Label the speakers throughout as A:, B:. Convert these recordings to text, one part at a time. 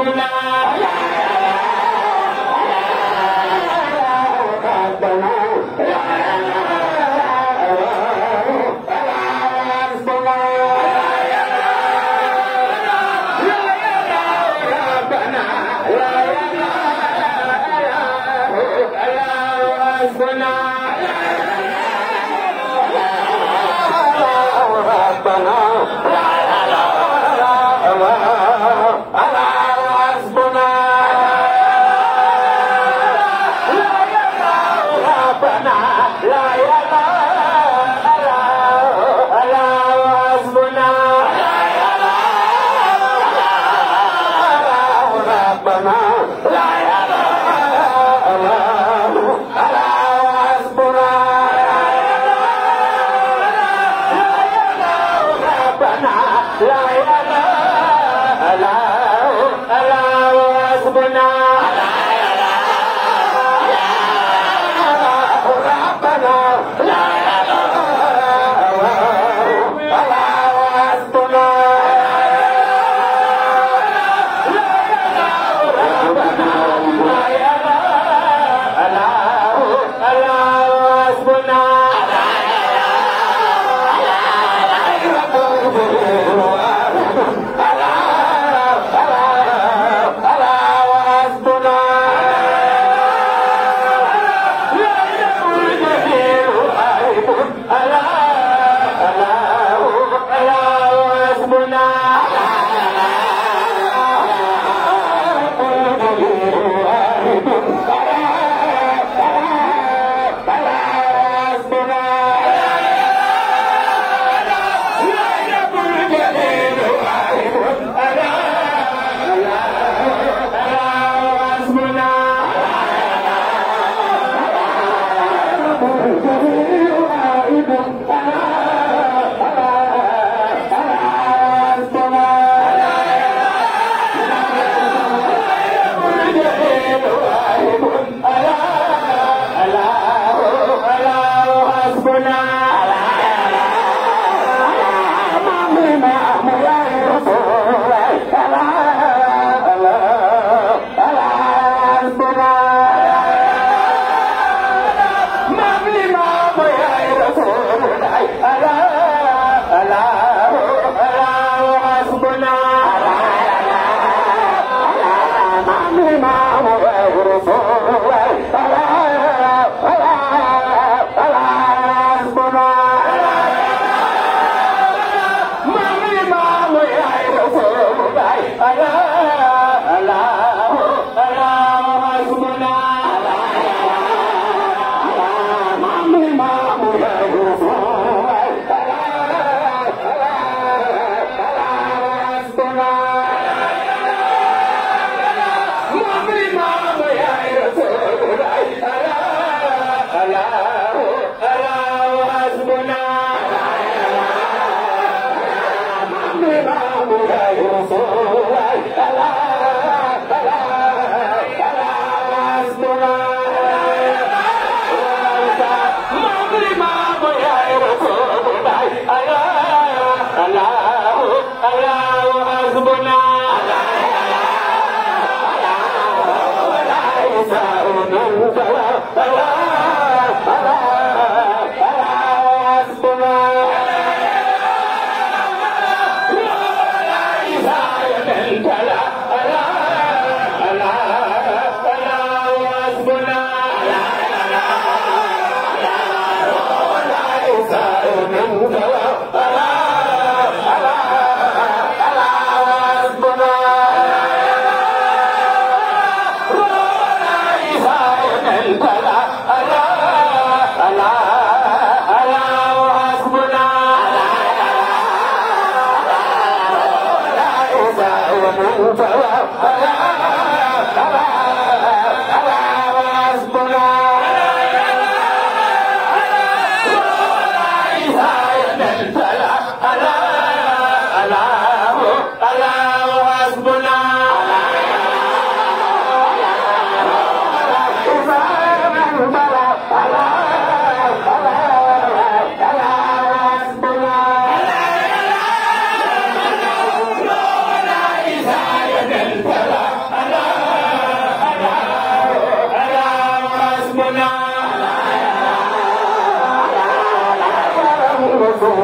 A: ربنا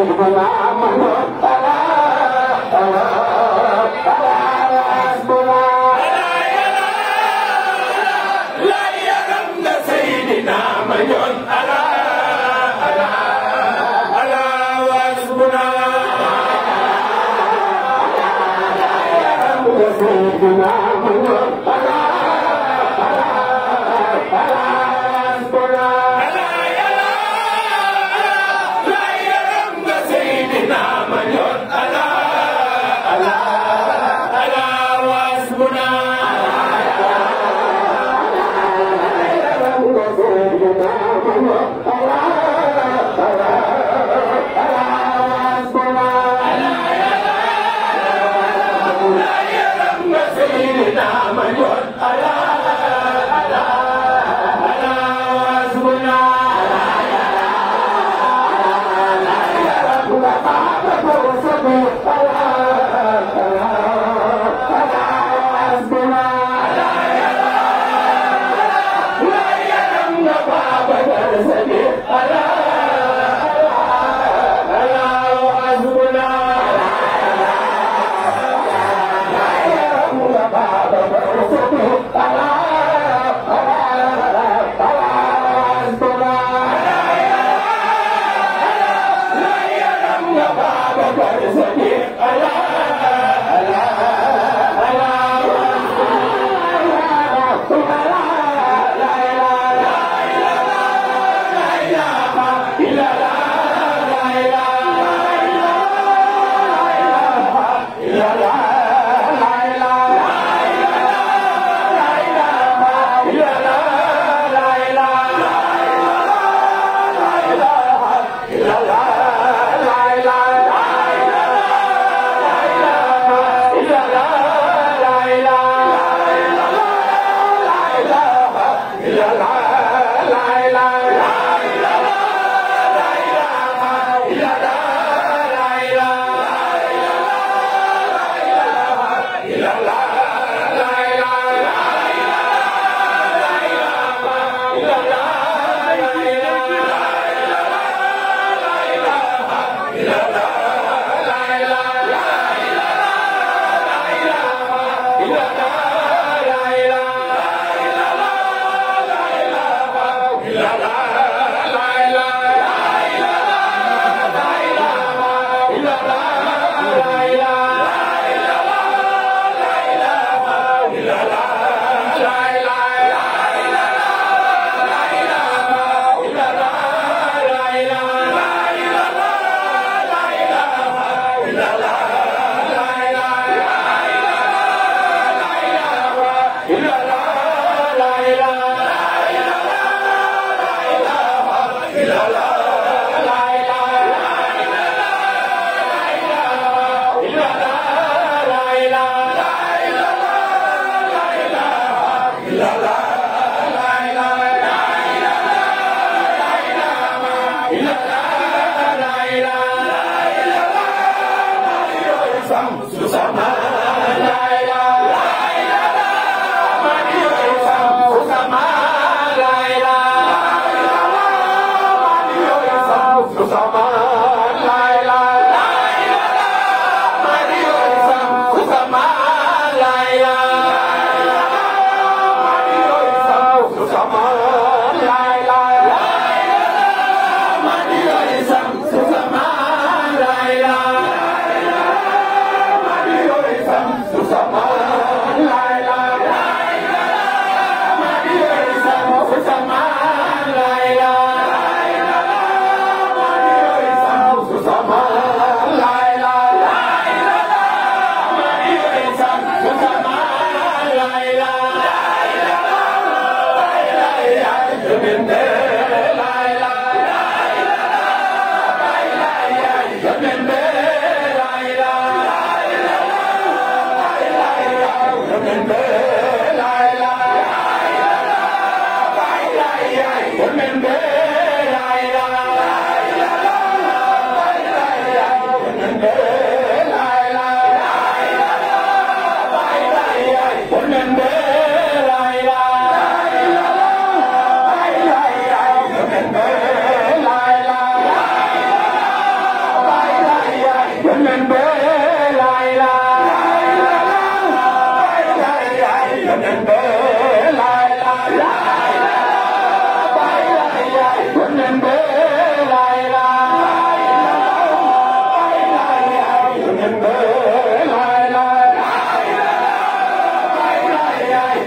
A: Nama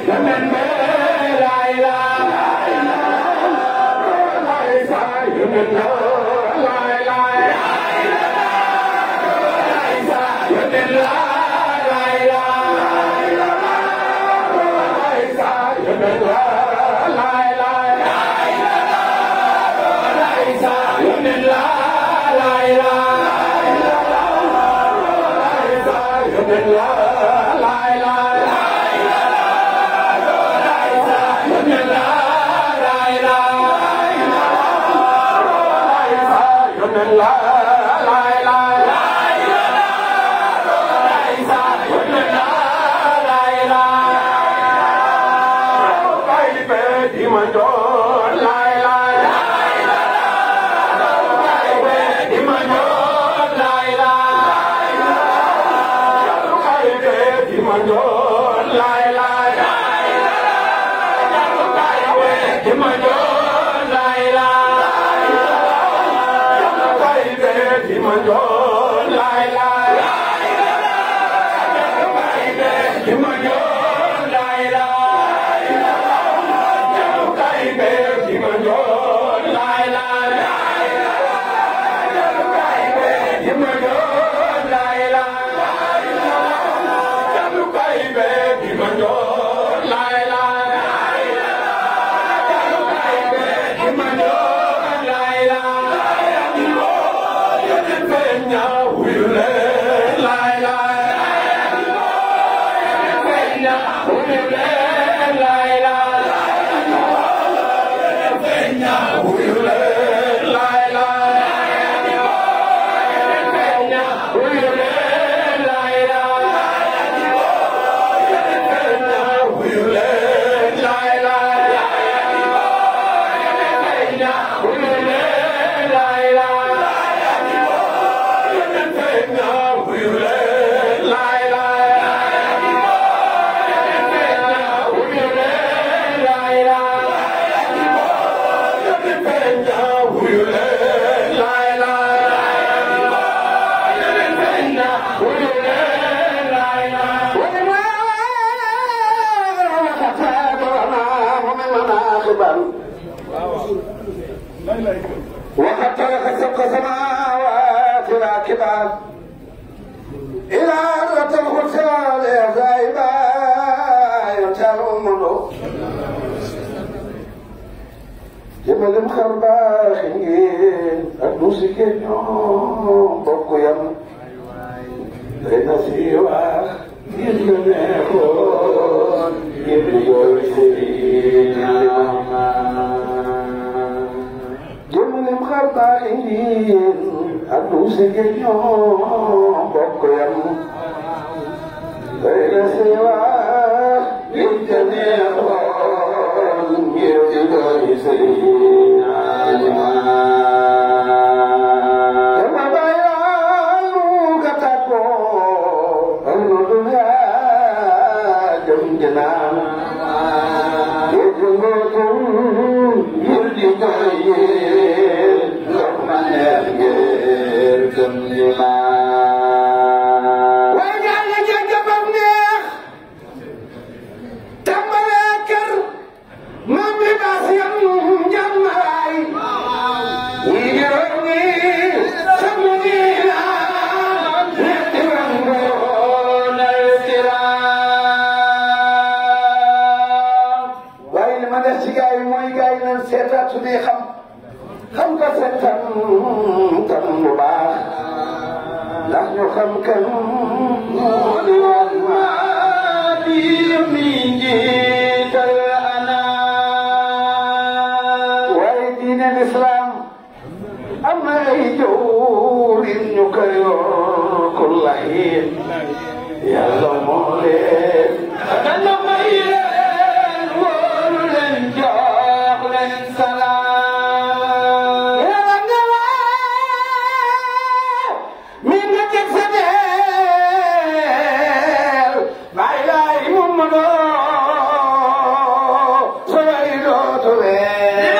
A: وقد ترك سبق سماوات راكبا إلى أرض الخسران زائبا يتعلم جبل خرباخين الدوسكين بوكو يم بين سيوا يجنكون يبليو jëmmalem xar baax yi addu si géej ñoo bokk yam day la si wax liñ ca neexoon ngir di doy sëriñ Alima dama bayaanu ka tàggoo am na du yaa jëm jënaan géej ngootum ngir di doy waaye ñaan la jégg bam neex tàmbalee kër moom mi baas yam njàmmaay ñii di roog ñi sama nii la ñetti wangoon al tiraam waaye li ma def ci gaa yi mooy gaa yi nan seetaat su dee xam xam ko seetaan tam bu baax ndax ñu xam kan moo di wax maa di mi njiital ana waaye diine lislaam am na ay jawrin ñu koy yor kullahin yàlla moo leen dana may leen wóolu leen jox leen salaam yàlla nga waaw mi nga teg sa deel bàyyi laay mun ma doo sooy dootu leen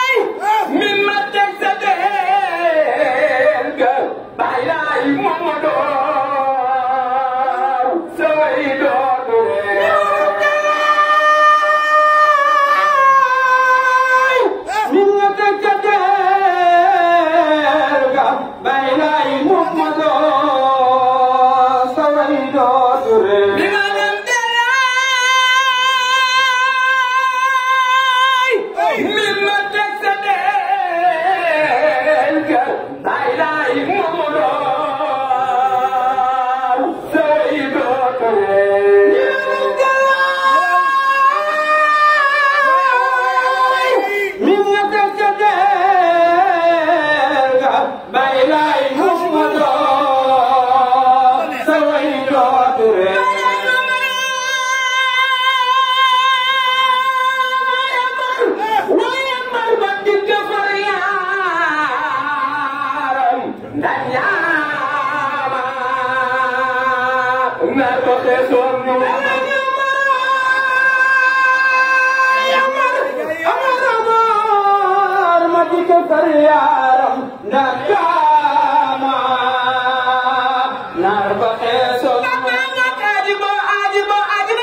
A: min ma teg sa deel ga bàyyi laay mun ma doo saway dootu min nga teg ca teer ga bay lay Muhammadu saway dootu ree min nga teg ca teer ga bay lay Muhammadu saway dootu ree min nga teg ca teer ga bay lay Muhammadu saway dootu ree waaye mar ba digg far yaaram ndax yaama nar ko xeesoon ñu amar ma digg far yaaram ndax yaama nar ko xeesoon ajibo ajibo ajibo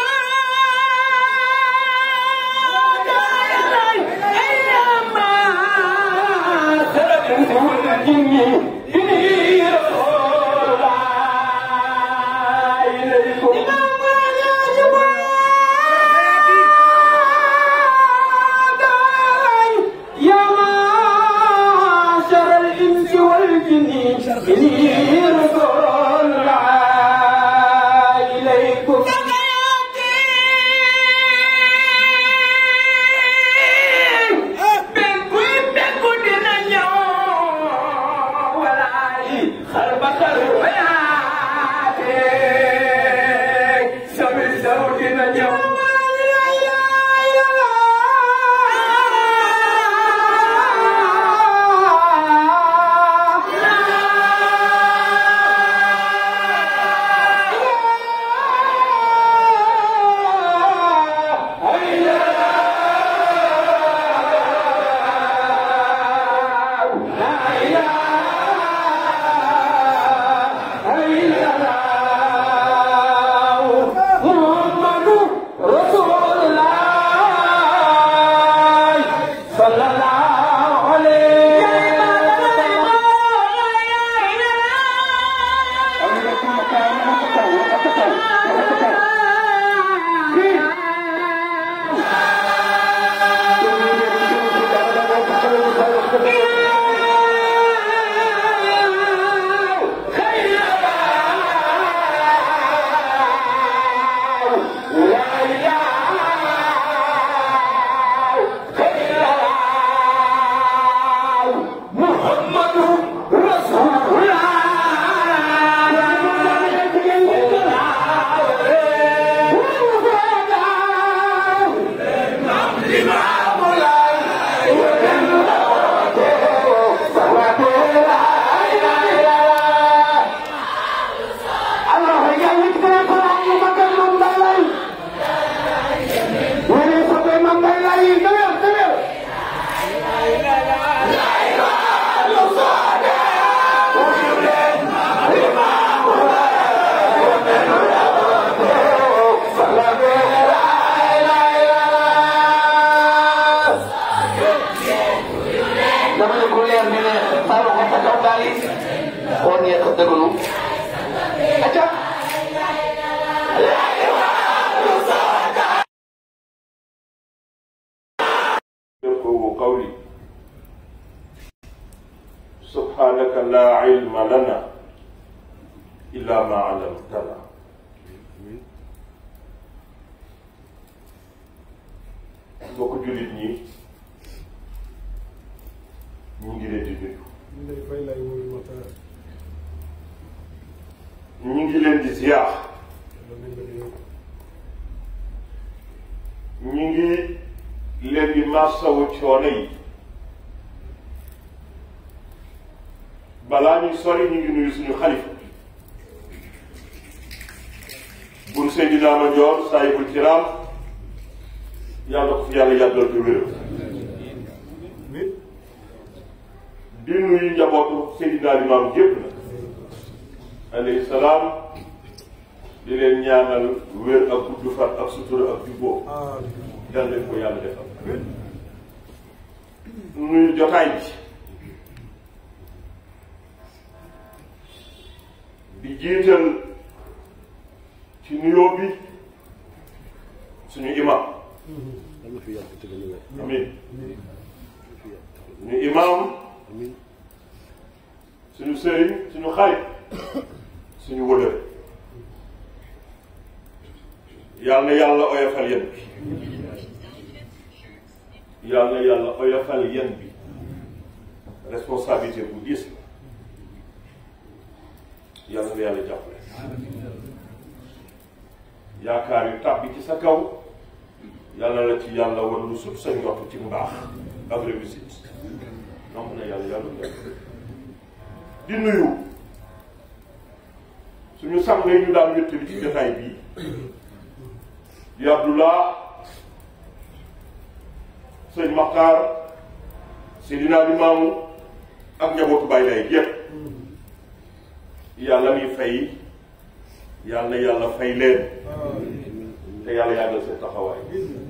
A: إليكم Bekku bekku dina ñëw walaay xar ba xar bayaate sami saw dina ñëw
B: dama ne ku leer ni ne saa ko sa kaw daal yi xool ngeen ko déglu acca
C: يفقه قولي سبحانك لا علم لنا إلا ما علمتنا mbokk jullit ñi ñu ngi leen di nuyu ñu ngi leen di ziar ñu ngi leen di massawu coono yi balaa ñuy sori ñu ngi nuyu suñu xalifa bun Seydina Mandione saahibul kiram yàlla ko fi yàlla yàggal te wéral di nuyu njabootu Seydina Limaam yépp na alayhi salaam di leen ñaanal wér ak gudd fan ak sutura ak jubboo yal leen ko yàlla defal nuyu jotaay bi di jiital ci nuyoo bi suñu imam amin suñu imam suñu sëriñ suñu xarit suñu wëlër yal na yàlla oyofal yéen bi yal na yàlla oyofal yéen bi responsabilité bu diis la yal na yàlla jàppale yaakaar yu tàbbi ci sa kaw yàlla la ci yàlla war lu sut sa njort ci mbaax ak réussite donc na yàlla yàlla def di nuyu suñu sang yi ñu daan wéttali ci jotaay bii di Abdullah sëñ Maxtaar Seydina Limaamu ak njabootu Baay Laay yépp yàlla mi fay yàlla na yàlla fay leen te yàlla yàggal seen taxawaay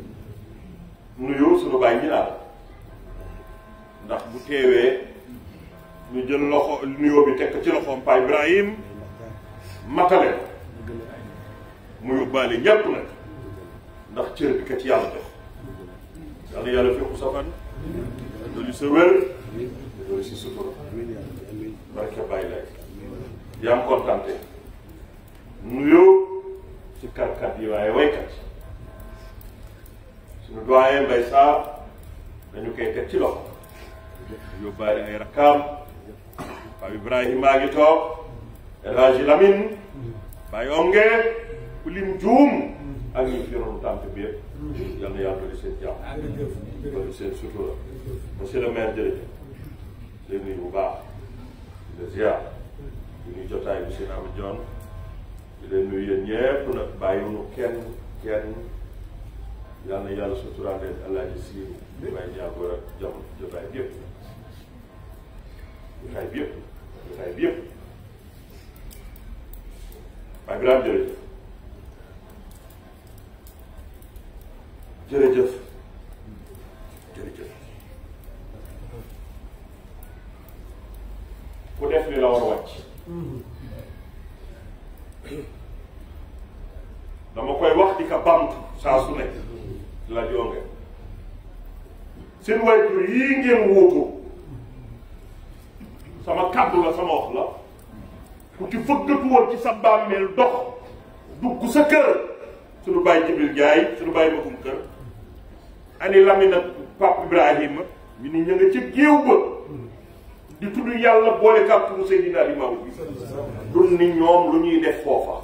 C: nuyu suñu baay ñi daal ndax bu teewee ñu jël loxo nuyoo bi tekk ci loxoom Pa Ibrahim matale mu yóbbaale ñépp nag ndax cër bi kat yàlla jox yàlla yàlla fekku sa fan dolli sa wér dolli si sutura barke bàyyi lay yaa am kontante nuyoo ci karkat yi waaye waykat suñu doyen Mbay Sarr dañu koy teg ci loxo yóbbaale ay rakkaam Pape Ibrahima a ngi toog El Hadji Lamine Baye Onge ku lim juum ak ñu fi yoroon tànk bi yëpp yal na yàlla dolli seen jàmm dolli seen sutura monsieur le maire jërëjëf leen nuyu bu baax di la ziar di nuyu jotaay bi seen Amadou Dione di leen nuyu yéen ñëpp nag bàyyiwuñu kenn kenn yal na yàlla suturaal leen alaaji siiru di bàyyi ñaagoor ak jam jotaay bi yëpp jotaay bi yëpp jotaay bi yëpp waaye bilaam jërëjëf jërëjëf jërëjëf ku def li la war a wàcc dama koy wax di ka bamtu saa su nekk la jonge seen waajur yii ngeen wuutu sama kàddu la sama wax la ku ci fëggatu woon ci sa bàmmeel dox dugg sa kër suñu bàyyi Jibril Jaay suñu bàyyi magum kër ani Lamine ak Pape Ibrahima ñu ni ña nga ci géew ba di tudd yàlla boole kàttanu Seydina Limaamu bi dun ni ñoom lu ñuy def foofa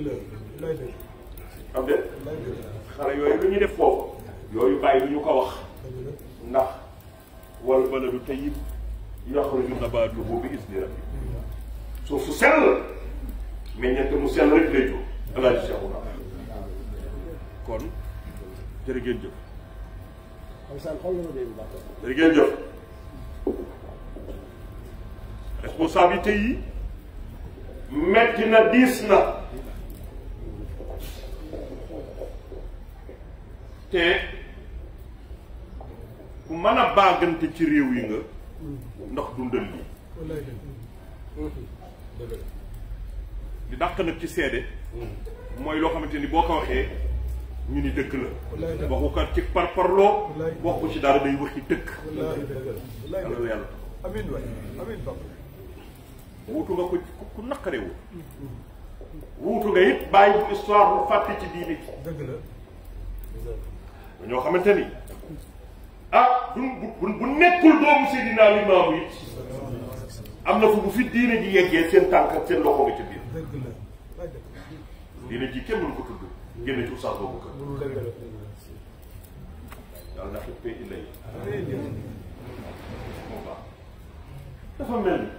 C: xam de xale yooyu lu ñuy def foofa yooyu bàyyi lu ñu ko wax ndax wal baladu tayyib yaxruju nabaatuhu bi izni rabbi suuf su sell meññeent mu sell rek lay jóg alaaji Seexuna kon jërë ngeen jëf jërë ngeen jëf responsabilité yi metti na diis na te ku mën a baagante ci réew yi nga ndax dundal lii di dàq nag ci seede mooy loo xamante ni boo ko waxee ñu ni dëkk la waxu ko ci par parloo waxu ci dara day waxi dëkk yàlla la yàlla
D: amiin waay amiin papa
C: wuutu nga ko ku naqare wu wuutu nga it bàyyi bu histoire bu fàtte ci diine ji
D: dëgg la
C: ñoo xamante ni ah bu bu bu nekkul doomu Seydina Limaamu it am na fu bu fi diine ji yeggee seen tànk ak seen loxo nga ci biir
D: dëgg la waay dëgg
C: diine ji kenn mënu ko tudd génne ci oustaz boobu kër
D: la dëgg la
C: yàlla na xippee illa yi
D: amiin
C: moom baax dafa mel ni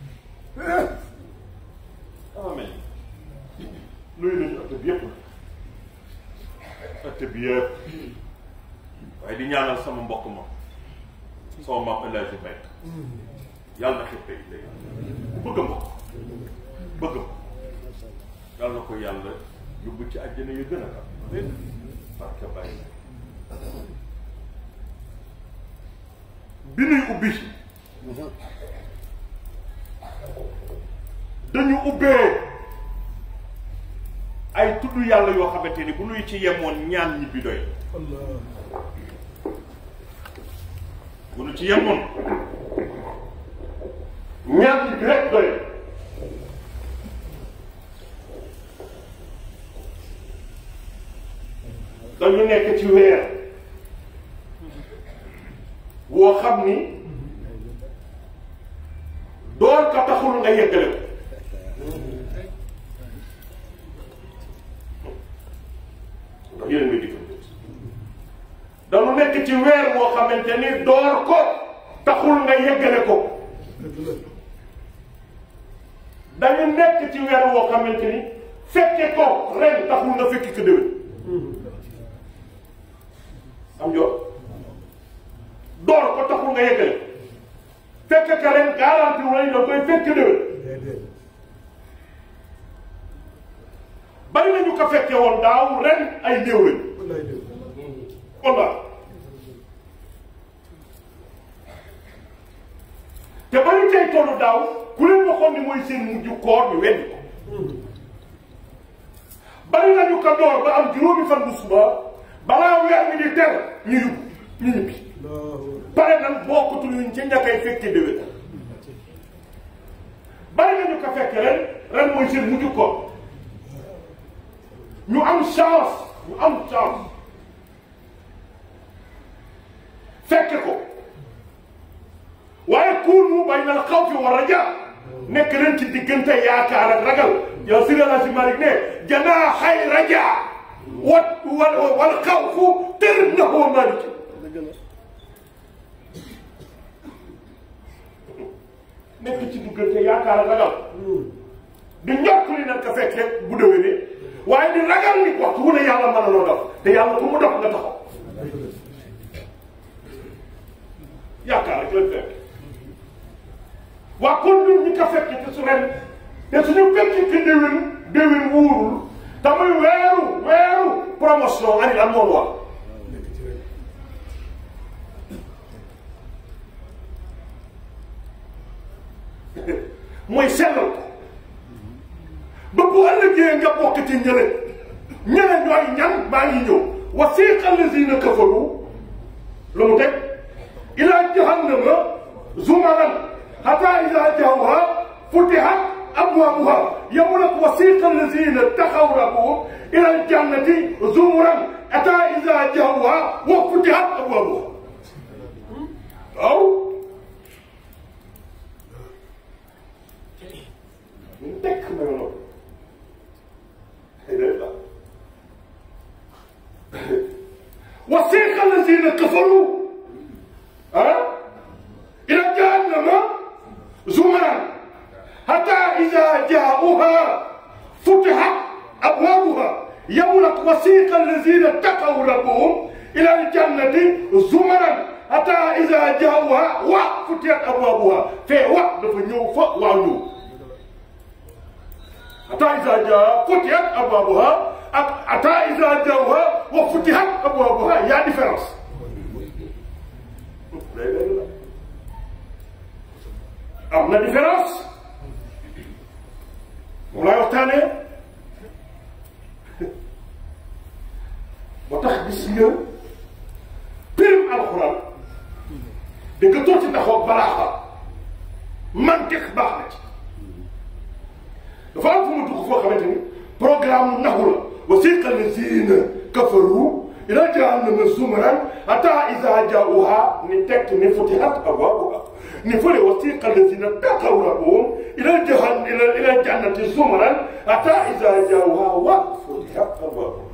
C: dafa mel ni nuyu nañu ëtt bi yëpp ëtt bi yëpp waaye di ñaanal sama mbokk ma sama maam El Hadji Mbaye yàlla na xippee illa yi bëgg mbokk bëgg ma yàlla na ko yàlla yóbbu ci àjjana yu gën a kam barke bàyyi bi nuy ubbi dañu ubbee ay tudd yàlla yoo xamante ni bu nuy ci yemoon ñaan ñibbi doy
D: Allah
C: bu nu ci yemoon ñaan ñibbi rek doy dañu nekk ci weer woo xam ni door ka taxul nga yeggale ko ndax yéen a ngi dikk dañu nekk ci weer woo xamante ni door ko taxul nga yeggale ko dañu nekk ci weer woo xamante ni fekke ko ren taxul nga fekki ko déwén am jox door ko taxul nga yeggale fekk ka ren garanti wu lañ da koy fekk déwén
D: déedéet
C: bari nañu ko fekke woon daaw ren ay néew lañ
D: wallaay dëgg
C: walla te ba ñu tey tollu daaw ku leen waxoon ni mooy seen mujj koor ñu weddi ko bari nañu ko door ba am juróomi fan bu suba balaa weer mi di ter ñu yóbbu ñu ñibbi
D: Allahu
C: pare nan bokkutul yuñ ca ñàkkay fekke déwén bari nañu ko fekke ren ren mooy seen mujj koor ñu am chance ñu am chance fekke ko waaye kuunu bay na xawfi wa raja nekk leen ci diggante yaakaar ak ragal yow si la si Malick ne janaa xay raja wat wal wal xawfu tër na ko Malick nekk ci diggante yaakaar ak ragal di njokk li nag ka fekkee bu déwénee waaye di ragal ni waxtu wu ne yàlla mën na loo def te yàlla ku mu dox nga taxaw yaakaar rek lañ fekk waa kon ñun ñi ko fekk te su ren te suñu fekki ci déwén déwén wuurul te muy weeru weeru promotion ani lan moom wax
D: nekk ci rek
C: mooy sellal ko ba bu ëllëgee nga bokk ci ñële ñële ñooy ñan maa ngi ñëw wasiqa allazina kafaru lu mu teg ila jahannama zumaran hatta ida jawha futihat abwabuha yow nag wasiqa allazina taxaw rabbuhum ila aljannati zumuran hatta ida jawha wa futihat abwabuha waaw ñu tekk ma yoon وسيق الذين كفروا ها إلى جهنم زمرا حتى إذا جاءوها فتحت أبوابها يولك وسيق الذين اتقوا ربهم إلى الجنة زمرا حتى إذا جاءوها وفتحت أبوابها في وقت فنيو فوانيو حتى إذا جاء فتحت أبوابها حتى إذا جاءوها وفتحت أبوابها يا ديفرنس am na différence moom laay waxtaanee moo tax gis nga pirim alxuraan da nga toog ci ndaxoo balaaxa mantiq baax na ci dafa am fu mu dugg foo xamante ni programme naxu la wasiqa lazina kafaru ila jahannama zumran hatta iza jaauha ni tekk ni futihat abwabuha ni fële wasiqa lazina taqaw rabbahum ila jahan ila ila jannati zumran hatta iza jaauha wa futihat abwabuha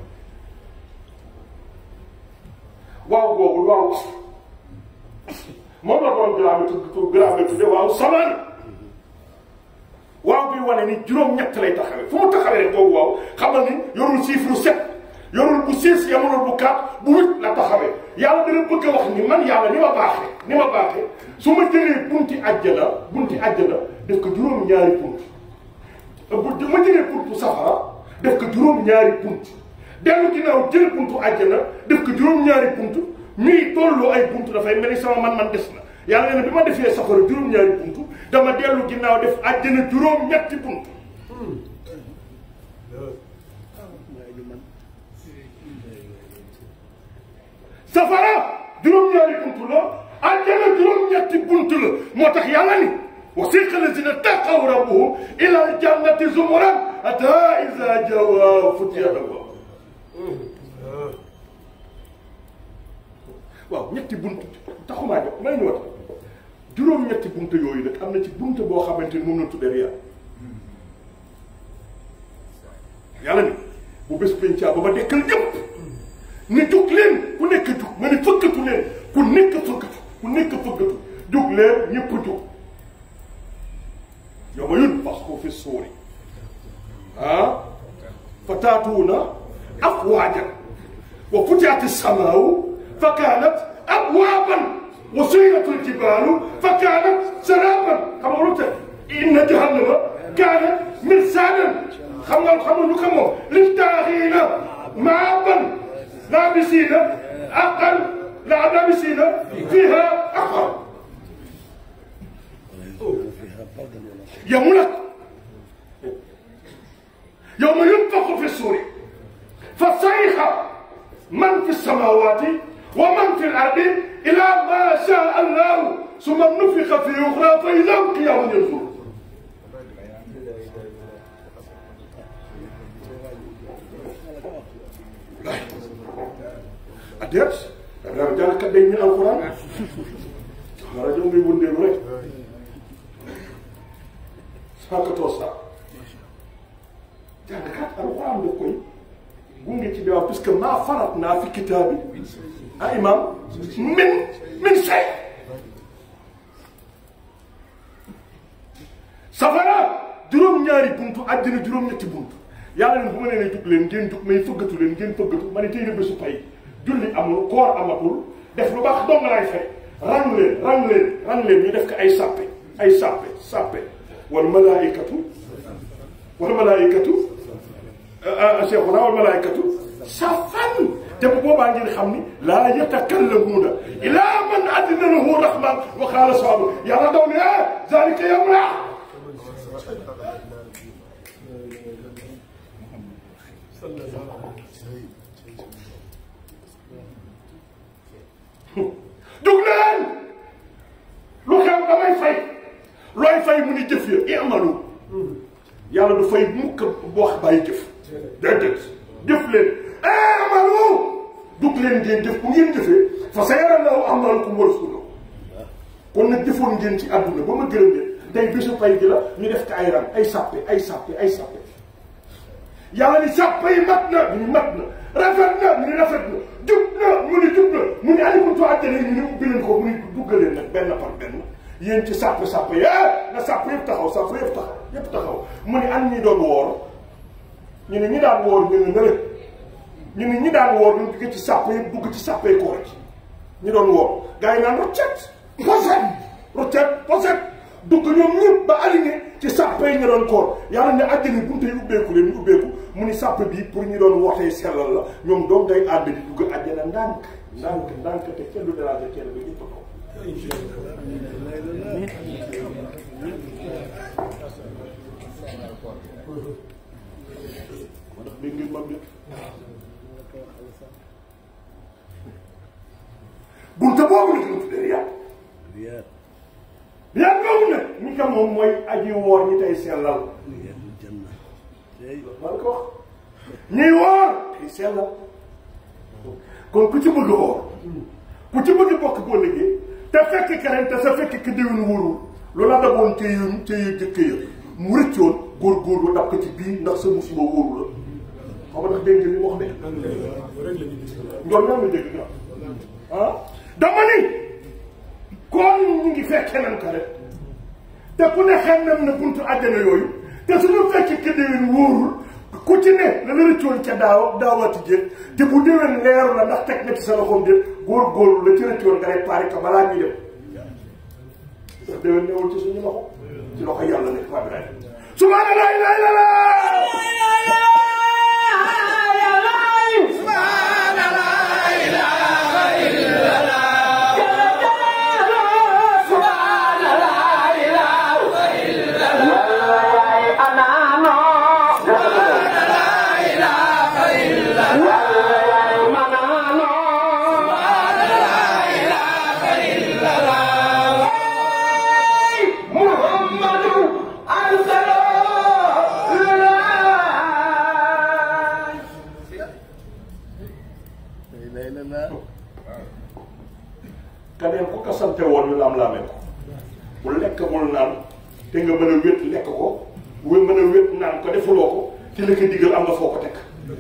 C: waaw boobu waaw moom la doon garaame tudd garaame tudde waaw samaan waaw bi wane ni juróom-ñett lay taxawee fu mu taxawee rek boobu waaw xamal ni yorul chiffre sept yorul bu six yamulul bu quatre bu huit la taxawee yàlla dana bëgg a wax ni man yàlla ni ma baaxee ni ma baaxee su ma jëlee bunti àjjana bunti àjjana def ko juróom-ñaari bunt bu ma jëlee buntu safara def ko juróom-ñaari bunt dellu ginnaaw jël buntu àjjana def ko juróom-ñaari bunt ñuy tolloo ay bunt dafay mel ni sama man-man des na yàlla nee na bi ma defee safara juróom-ñaari bunt dama dellu ginnaaw def àjjana juróom-ñetti bunt safara juróom-ñaari bunt la àjjana juróom-ñetti bunt la moo tax yàlla ni wasiqa lazina taqaw rabbuhum ila aljannati zumuran hatta iza jawa futiyat abwaabuha waaw ñetti bunt taxumaa jox may ñu wat juróom-ñetti bunt yooyu nag am na ci bunt boo xamante ni moom la tuddee riyaa yàlla ni bu bés pencaa ba ma dekkal ñëpp ni jug leen ku nekk jug ma ni fëggatu leen ku nekk fëggatu ku nekk fëggatu jug leen ñëpp jug yow ma yun parce que fi suuri ah fa taatuuna afwaajan wa futihat as-samaa'u fa kaanat abwaaban wa suyirat al-jibaalu fa kaanat saraaban xam nga lu tax inna jahannama kaanat mirsaadan xam nga xam nga lu ko moom lit-taaxiina maaban laabisiina aqal la laabisiina fiiha aqal yow nag yow ma yunfaxu fi suuri fa sayxa man fi samaawaati wa man fi l-ardi ilaa maa shaa Allahu summa nufixa fi uxraa fa idaa hum qiyaamun yanzuruun a déet danga jàngkat day ñu alquran ma rajo ngay wëndeelu rek saakatoo saa jàngkat alquran daf koy gunge ci diwaan puisque maa farat naa fi kitaabi ah imam min min say safara juróom-ñaari buntu àddina juróom-ñetti buntu yàlla ne bu ma nee ne jug leen ngeen jug may fëggatu leen ngeen fëggatu ma ne tey na bésu pay julli amul koor amatul def lu baax dong lay fay rang leen rang leen rang leen ñu def ko ay sàppe ay sàppe sàppe wal malaayikatu wal malaayikatu cheikhuna wal malaayikatu safan te bu boobaa ngeen xam ni laa yatakallamuuna ilaa man adina lahu rahman wa qaala sawaabu yàlla daw ne ah zalika yawm la dug leen lu xew damay fay looy fay mu ni jëf ya i'malu yàlla du fay mukk wax bàyyi jëf déedéet jëf leen i'malu dug leen ngeen jëf bu ngeen jëfee fa sayara Allahu a'maalakum wa rasuluhu kon nag jëfoon ngeen ci àdduna ba ma gërëm leen tey bésu pay gi la ñu def ko ay ran ay sàppe ay sàppe ay sàppe yàlla ni sàppe yi mat na ñu ni mat na rafet na ñu ni rafet na jub na mu ni jub na mu ni alikuntu àjjana ñu ni ubbi leen ko mu ni duggaleen nag benn par benn yéen ci sàppe sàppe yi na sàppe yëpp taxaw sàppe yëpp taxaw yëpp taxaw mu ni an ñi doon woor ñu ne ñi daan woor ñu ne nële ñu ne ñi daan woor ñu dugg ci sàppe yëpp dugg ci sàppe koor ci ñi doon woor gars yi naan roccet poset roccet poset dugg ñoom ñëpp ba aligné ci sàppe yi ñu doon koor yàlla ne àjjana bunte yi ubbeeku leen ñu ubbeeku mu ni sàppe bii pour ñu doon wootee sellal la ñoom doom day ànd di dugg àjjana ndànk ndànk ndànk te kenn du déranger kenn ba ñëpp ko moo tax dégg ngeen mam bi bunte boobu la ñu tuddee riyaat riyaat boobu nag ñi ko moom mooy aji woor ñi tey sellal maa ko wax ñuy woor tey sellal kon ku ci bëgg woor ku ci bëgg bokk boo liggéey te fekk keneen te sa fekk ki déwén wóorul lu la daboon te yu te yu jëkk ya mu rëccoon góor-góorlu dab ko ci biir ndax sa musiba wóoru la xam nga ndax dégg ngeen li mu wax de njool ñoo ma dégg nga ah dama ni kon ñu ngi fekk keneen ka rek te ku ne xam na buntu àjjana yooyu te suñu fekk ki déwén wóorul ku ci ne la la rëccoon ca daaw daawati jéeg te bu déwén leeru la ndax teg na ci sa loxoom déet góor-góorlu la ci rëccoon nga réparé ko balaa ñuy dem ndax déwén newul ci suñu loxo ci loxo yàlla nekk waa bi subhaana laa ilaaha illallaah keneen ku ko sante woon ñu laam laame ko bu lekk bul naan te nga mën a wét lekk ko wé mën a wét naan ko defuloo ko ci la ko digal am nga foo ko teg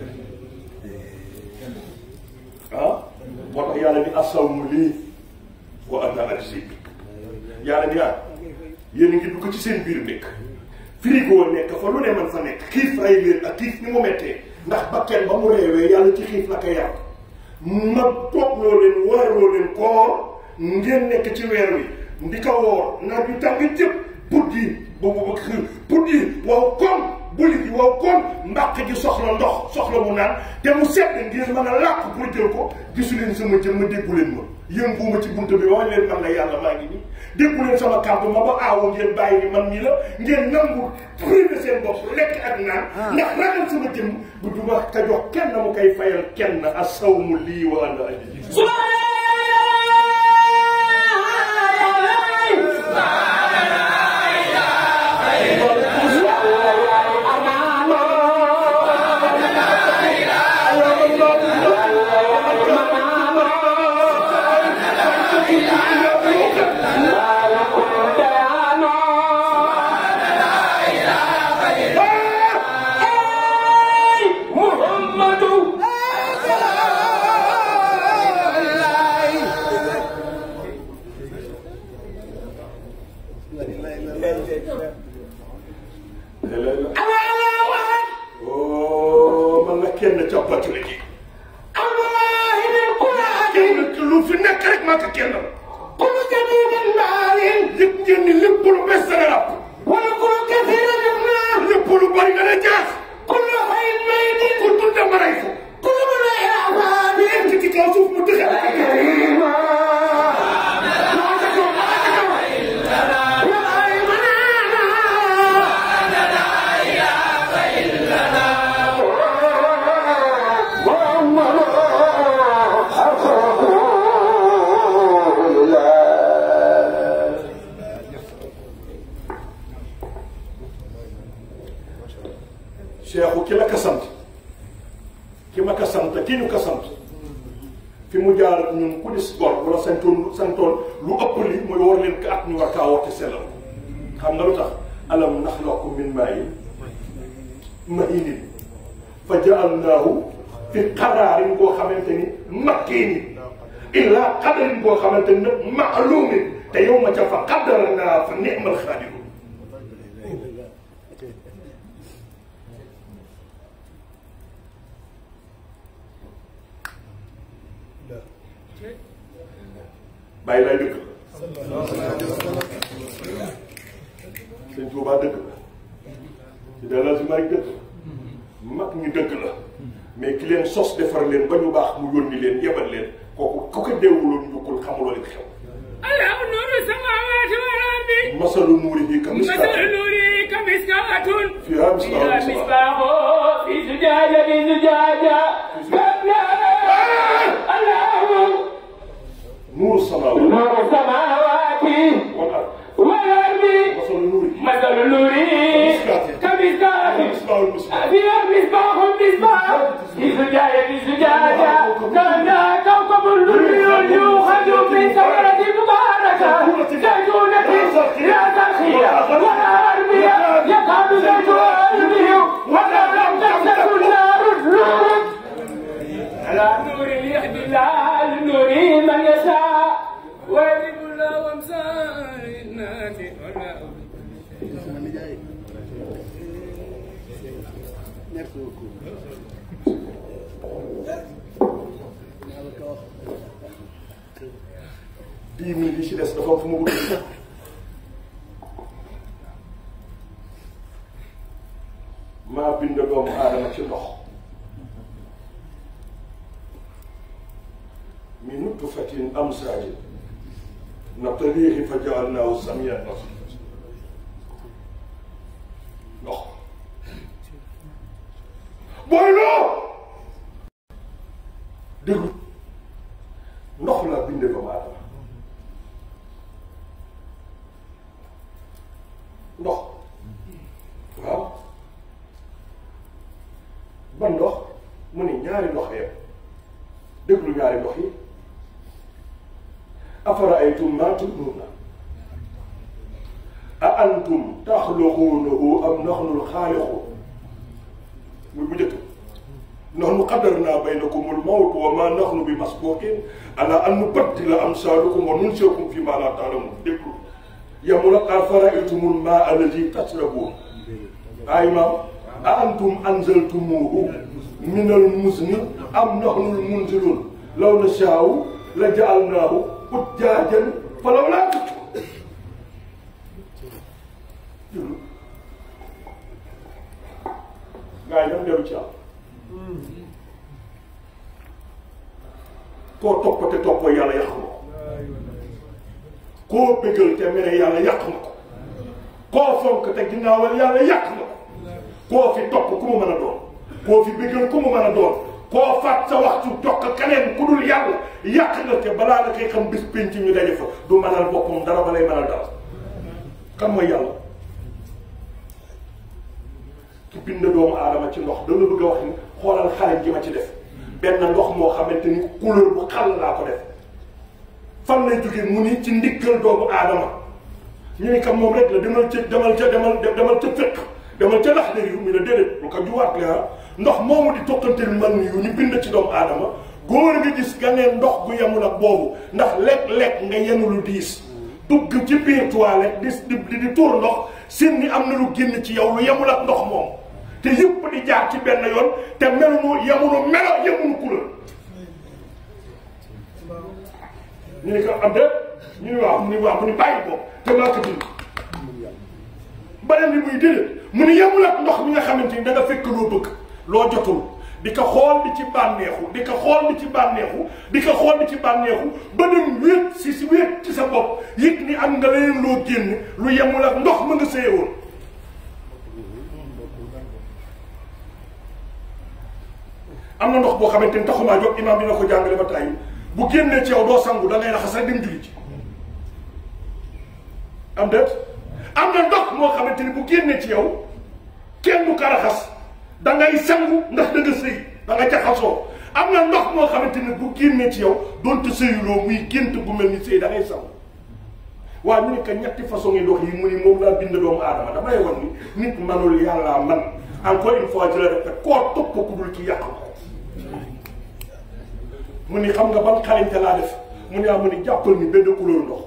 C: ah moo tax yàlla ni asawmu lii wa ana ajzi bi yàlla ni ah yéen a ngi dugg ci seen biir nekk frigo nekk fa lu ne man fa nekk xiif rey leen ak xiif ni mu mettee ndax bakken ba mu reewee yàlla ci xiif la ko yar ma toog loo leen warloo leen koor ngeen nekk ci weer wi ndi ko woor naaj wi tàng jëpp put yi boobu ba xir put yi waaw koom buli gi waaw koom mbàq gi soxla ndox soxla mu naan te mu sedd ngeen mën a làq pour jël ko gisu leen sama jëm ma déggu leen ma yënguuma ci buntu bi wax leen man la yàlla maa ngi nii déggu leen sama kàddu ma ba aawoo ngeen bàyyi ni man nii la ngeen nangu privé seen bopp lekk ak naan ndax ragal sama jëm bu du ma ka jox kenn mu koy fayal kenn asawmu lii wa ana ajzi oh man la kenn coppati la ji. kenn lu fi nekk rek maa ko kenn. lépp ngeen ni lépp lu bees dana rab. lépp lu bari nga ne jaas. ku dund ma rey ko. nekk ci kaw suuf mu dëgër. Cheikhu ki la ko sant ki ma ko sant ki ñu ko sant fi mu jaar ak ñun ku dis gor bu la santoon santoon lu ëpp li mooy war leen ko at ñu war kaa woote sellal xam nga lu tax alam naxlaqu min maa'in mahiinin fa ja'alnaahu fi qaraarin boo xamante ni makkiinin illaa qadarin boo xamante ni nag ma'luumin te yow ma ca fa qaddarnaa fa ni'mal xaadiruun bàyyi lay dëgg la sëñ Tuubaa dëgg la ci delloo si may dëgg mag ñi dëgg la mais ki leen sos defar leen ba ñu baax mu yónni leen yebal leen kooku ku ko deewuloon yukkul xamuloo leen xew
E: الله نور السماوات والأرض
C: masalu nuurihi ka
E: مثل
C: miskaat
E: نوره كمسكاة
C: فيها مصباح
E: فيها
C: المصباح.
E: مصباح في زجاجة زجاجة كأنها الله
C: nuuru samaawaat
E: نور السماوات
C: wal ard
E: والأرض
C: masalu nuurihi
E: مثل نوره كمسكاة
C: misbaaxul misbaah
E: فيها مصباح مصباح في زجاجة زجاجة كأنها كوكب دري يوخذ من ثمرة مباركة زيتونة لا ترخية ولا أربية يكاد زيتها يضيء ولا لم تمسس النار نور على نور يهدي الله لنور من يشاء ويجب الله أمثال الناس ولا
C: dix minutes yi ci des dafa am fu ma bëgg maa bind doomu aadama ci ndox min nutfatin amsaajin nabtaliihi fa jaalnaahu samiyan basiira ndox booy loo déglu ndox laa binde doomu aadama ndox waaw ban ndox mu ne ñaari ndox yem déglu ñaari ndox yi afara aytum ma tumnuuna a antum taxluquunahu am naxnul xaaliqu muy bu njëkk nahnu qadarna baynakumul mawt wa ma nahnu bi masbuqin ala an nubaddila amsalakum wa nunsiakum fi ma la taalamun déglu yamul ak afara aytumul ma alladi tasrabuun ay maam a antum anzaltumuhu min al muzni am nahnul munzilun law nashaa'u la ja'alnaahu ujjaajan falawlaa tashkuruun gaa yi dama dellu ci am koo topp te toppoo yàlla yàq nga ko koo bëggal te mere yàlla yàq nga ko koo fonk te ginnaawal yàlla yàq nga ko koo fi topp ku mu mën a doon koo fi bëggal ku mu mën a doon koo faat sa waxtu jokk keneen ku dul yàlla yàq nga te balaa nga koy xam bis penc ñu daje fa du mënal boppam dara ba lay mënal dara kan mooy yàlla ki bind doomu aadama ci ndox dama bëgg a wax ni xoolal xale ji ma ci def benn ndox moo xamante ni couleur bu xàll laa ko def fan lay jógee mu ni ci ndiggal doomu aadama ñu ni kam moom rek la demal ca demal ca demal demal ca fekk demal ca lax yu mu ne déedéet lu ko juwaat la ndox moomu di tokkanteel man yu ñu bind ci doomu aadama góor nga gis ganeen ndox gu yemul ak boobu ndax lekk-lekk nga yenu lu diis dugg ci biir toilette di di di tuur ndox seen ni am na lu génn ci yow lu yemul ak ndox moom te yëpp di jaar ci benn yoon te melunu yemunu melo yemunu couleur ñu ne ko am de ñu ne waaw mu ni waaw mu ni bàyyi ko te maa ko dund beneen bi muy déedéet mu ni yemul ak ndox mi nga xamante ni da nga fekk loo bëgg loo jotul di ko xool di ci bànneexu di ko xool di ci bànneexu di ko xool di ci bànneexu ba dem wéet si si wéet ci sa bopp yëg ni am nga leneen loo génn lu yemul ak ndox ma nga sëye woon am na ndox boo xamante ni taxumaa jóg imaam dina ko jàngale ba tàyyi bu génnee ci yow doo sangu da ngay raxas rek dem julli ci am déet am na ndox moo xamante ni bu génnee ci yow kenn du ko raxas da ngay sangu ndax da nga sëy da nga jaxasoo am na ndox moo xamante ni bu génnee ci yow doonte sëyuloo muy gént bu mel ni sëy da ngay sangu waaye mu ne que ñetti façon yi ndox yi mu ni moom laa bind doomu aadama damay won ni nit manul yàllaa man encore une fois je le répète koo topp ku dul ci yàq ko mu ni xam nga ban xarañte laa def mu ne ah mu ni jàppal ni benn couleur ndox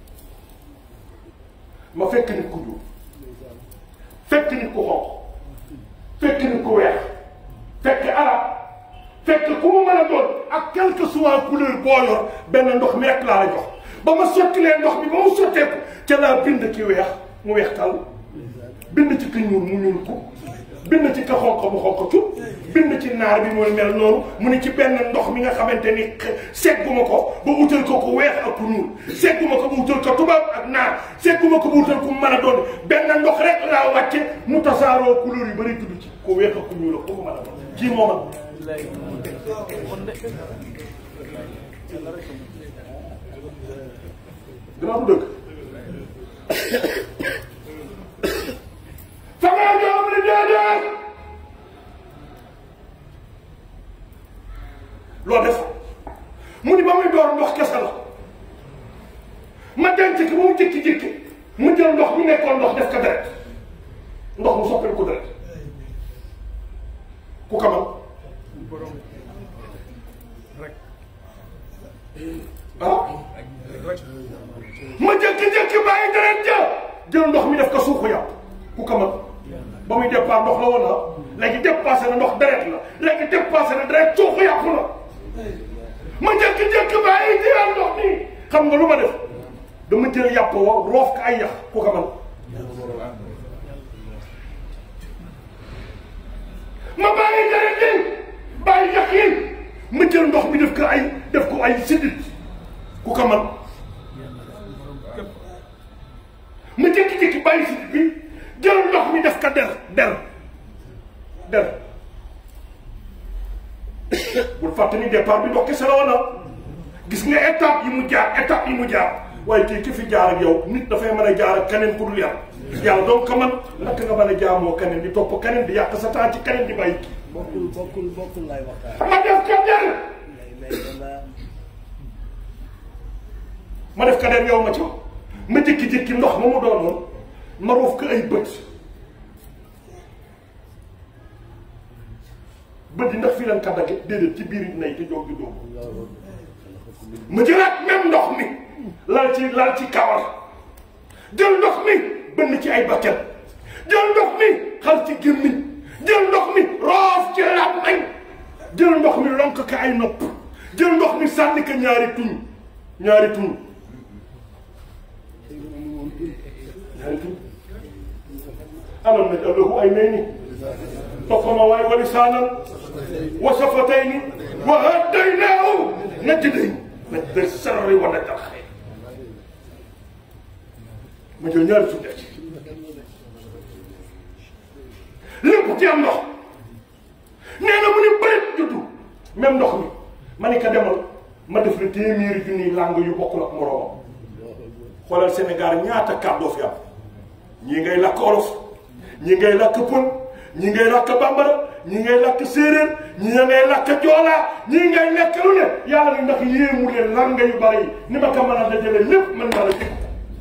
C: ma fekk nit ku ñuul fekk nit ku xonq fekk nit ku weex fekk arab fekk ku mu mën a doon ak quelle que soit couleur boo yor benn ndox mi rek laa la jox ba ma sottilee ndox bi ba mu sotteeku ca laa bind ki weex mu weex tal bind ci ki ñuul mu ñuul ko bind ci ka xonq mu xonq cu bind ci naar bi mooy mel noonu mu ni ci benn ndox mi nga xamante ni segguma ko ba utal ko ku weex ak ku ñuul segguma ko ba utal ko tubaab ak naar segguma ko ba utal ku mën a doon benn ndox rek laa wàcce mu tasaaroo couleur yu bëri tudd ci ku weex ak ku ñuul ak ku ko mën a doon kii moom ak gannaaw du dëgg fa nga jox mu ne déedéet loo def mu ni ba muy door ndox kese la ma denc ki ba mu jékki-jékki mu jël ndox mi nekkoon ndox def ko deret ndox mu soppal ko deret ku kamal ah ma jékki-jékki bàyyi deret ja jël ndox mi def ko suuxu yàpp ku kamal ba muy départ ndox la woon na léegi dépassé na ndox deret la léegi dépassé na deret suuxu yàpp la ma jékki-jékki bàyyi jël ndox mi xam nga lu ma def dama jël yàpp wa roof ko ay yax ku kamal ma bàyyi deret yi bàyyi yax yi ma jël ndox mi def ko ay def ko ay sidit ku kamal ma jékki-jékki bàyyi sidit bi jël ndox mi def ko der der der bul fàtte ni départ bi ndox kese la woon gis nga étape yi mu jaar étape yi mu jaar waaye kii ki fi jaar ak yow nit dafay mën a jaar ak keneen ku dul yàlla yàlla donc ka man naka nga mën a jaamoo keneen di topp keneen di yàq sa temps ci keneen di bàyyi kii
F: bokkul bokkul bokkul lay waxtaan.
C: ma def ko der ma def ka dem yow ma ci ma jékki-jékki ndox ma mu doonoon ma roof ko ay bët bët yi ndax fii leen ka dagge déedéet ci biir nay te jóg gi dóomu ma jëlaat même ndox mi lal ci lal ci kawar jël ndox mi bënn ci ay bakket jël ndox mi xal ci gémmiñ jël ndox mi roof ci làmmiñ jël ndox mi lonk ko ay nopp jël ndox mi sànni ko ñaari tuñ ñaari tuñ ñaari tuñ alam naj allahu ay nay ni toppama waay wa lisaanan wa safatayni wa hadaynaahu najdayn najda sarri wa najda xayr ma jël ñaari tuñ ci lépp ci am ndox nee na mu ni bërit juddu même ndox mi ma ni ko demal ma def la téeméeri junniy langue yu bokkul ak moroomam xoolal Sénégal ñaata kàddoo fi am ñii ngay lakk olof ñii ngay lakk pël ñii ngay lakk bambara ñii ngay lakk séeréer ñii ngay lakk joolaa ñii ngay lekk lu ne yàlla ni ndax yéemu leen langue yu bari yi ni ma ko mën a dajale lépp mën naa la dégg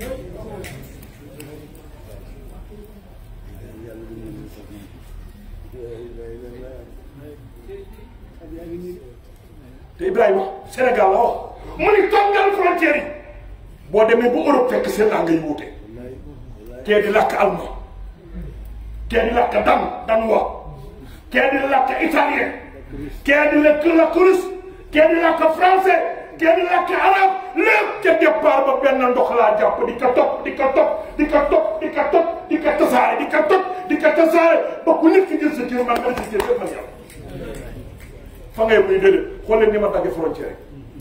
C: te Ibrahima Sénégal la wax mu ni toggal frontière yi boo demee ba Europe fekk seen langue yi wuute kee di lakk allemand kee di lakk dan danois kee di lakk italien kee di lakk lakk russe kee di lakk français kee di lakk arabe lépp ca départ ba benn ndox laa jàpp di ko topp di ko topp di ko topp di ko topp di ko tasaare di ko topp di ko tasaare ba ku nekk jël sa kër man nga si jël man yàlla fa ngay muy déedéet xool leen ni ma dagge frontière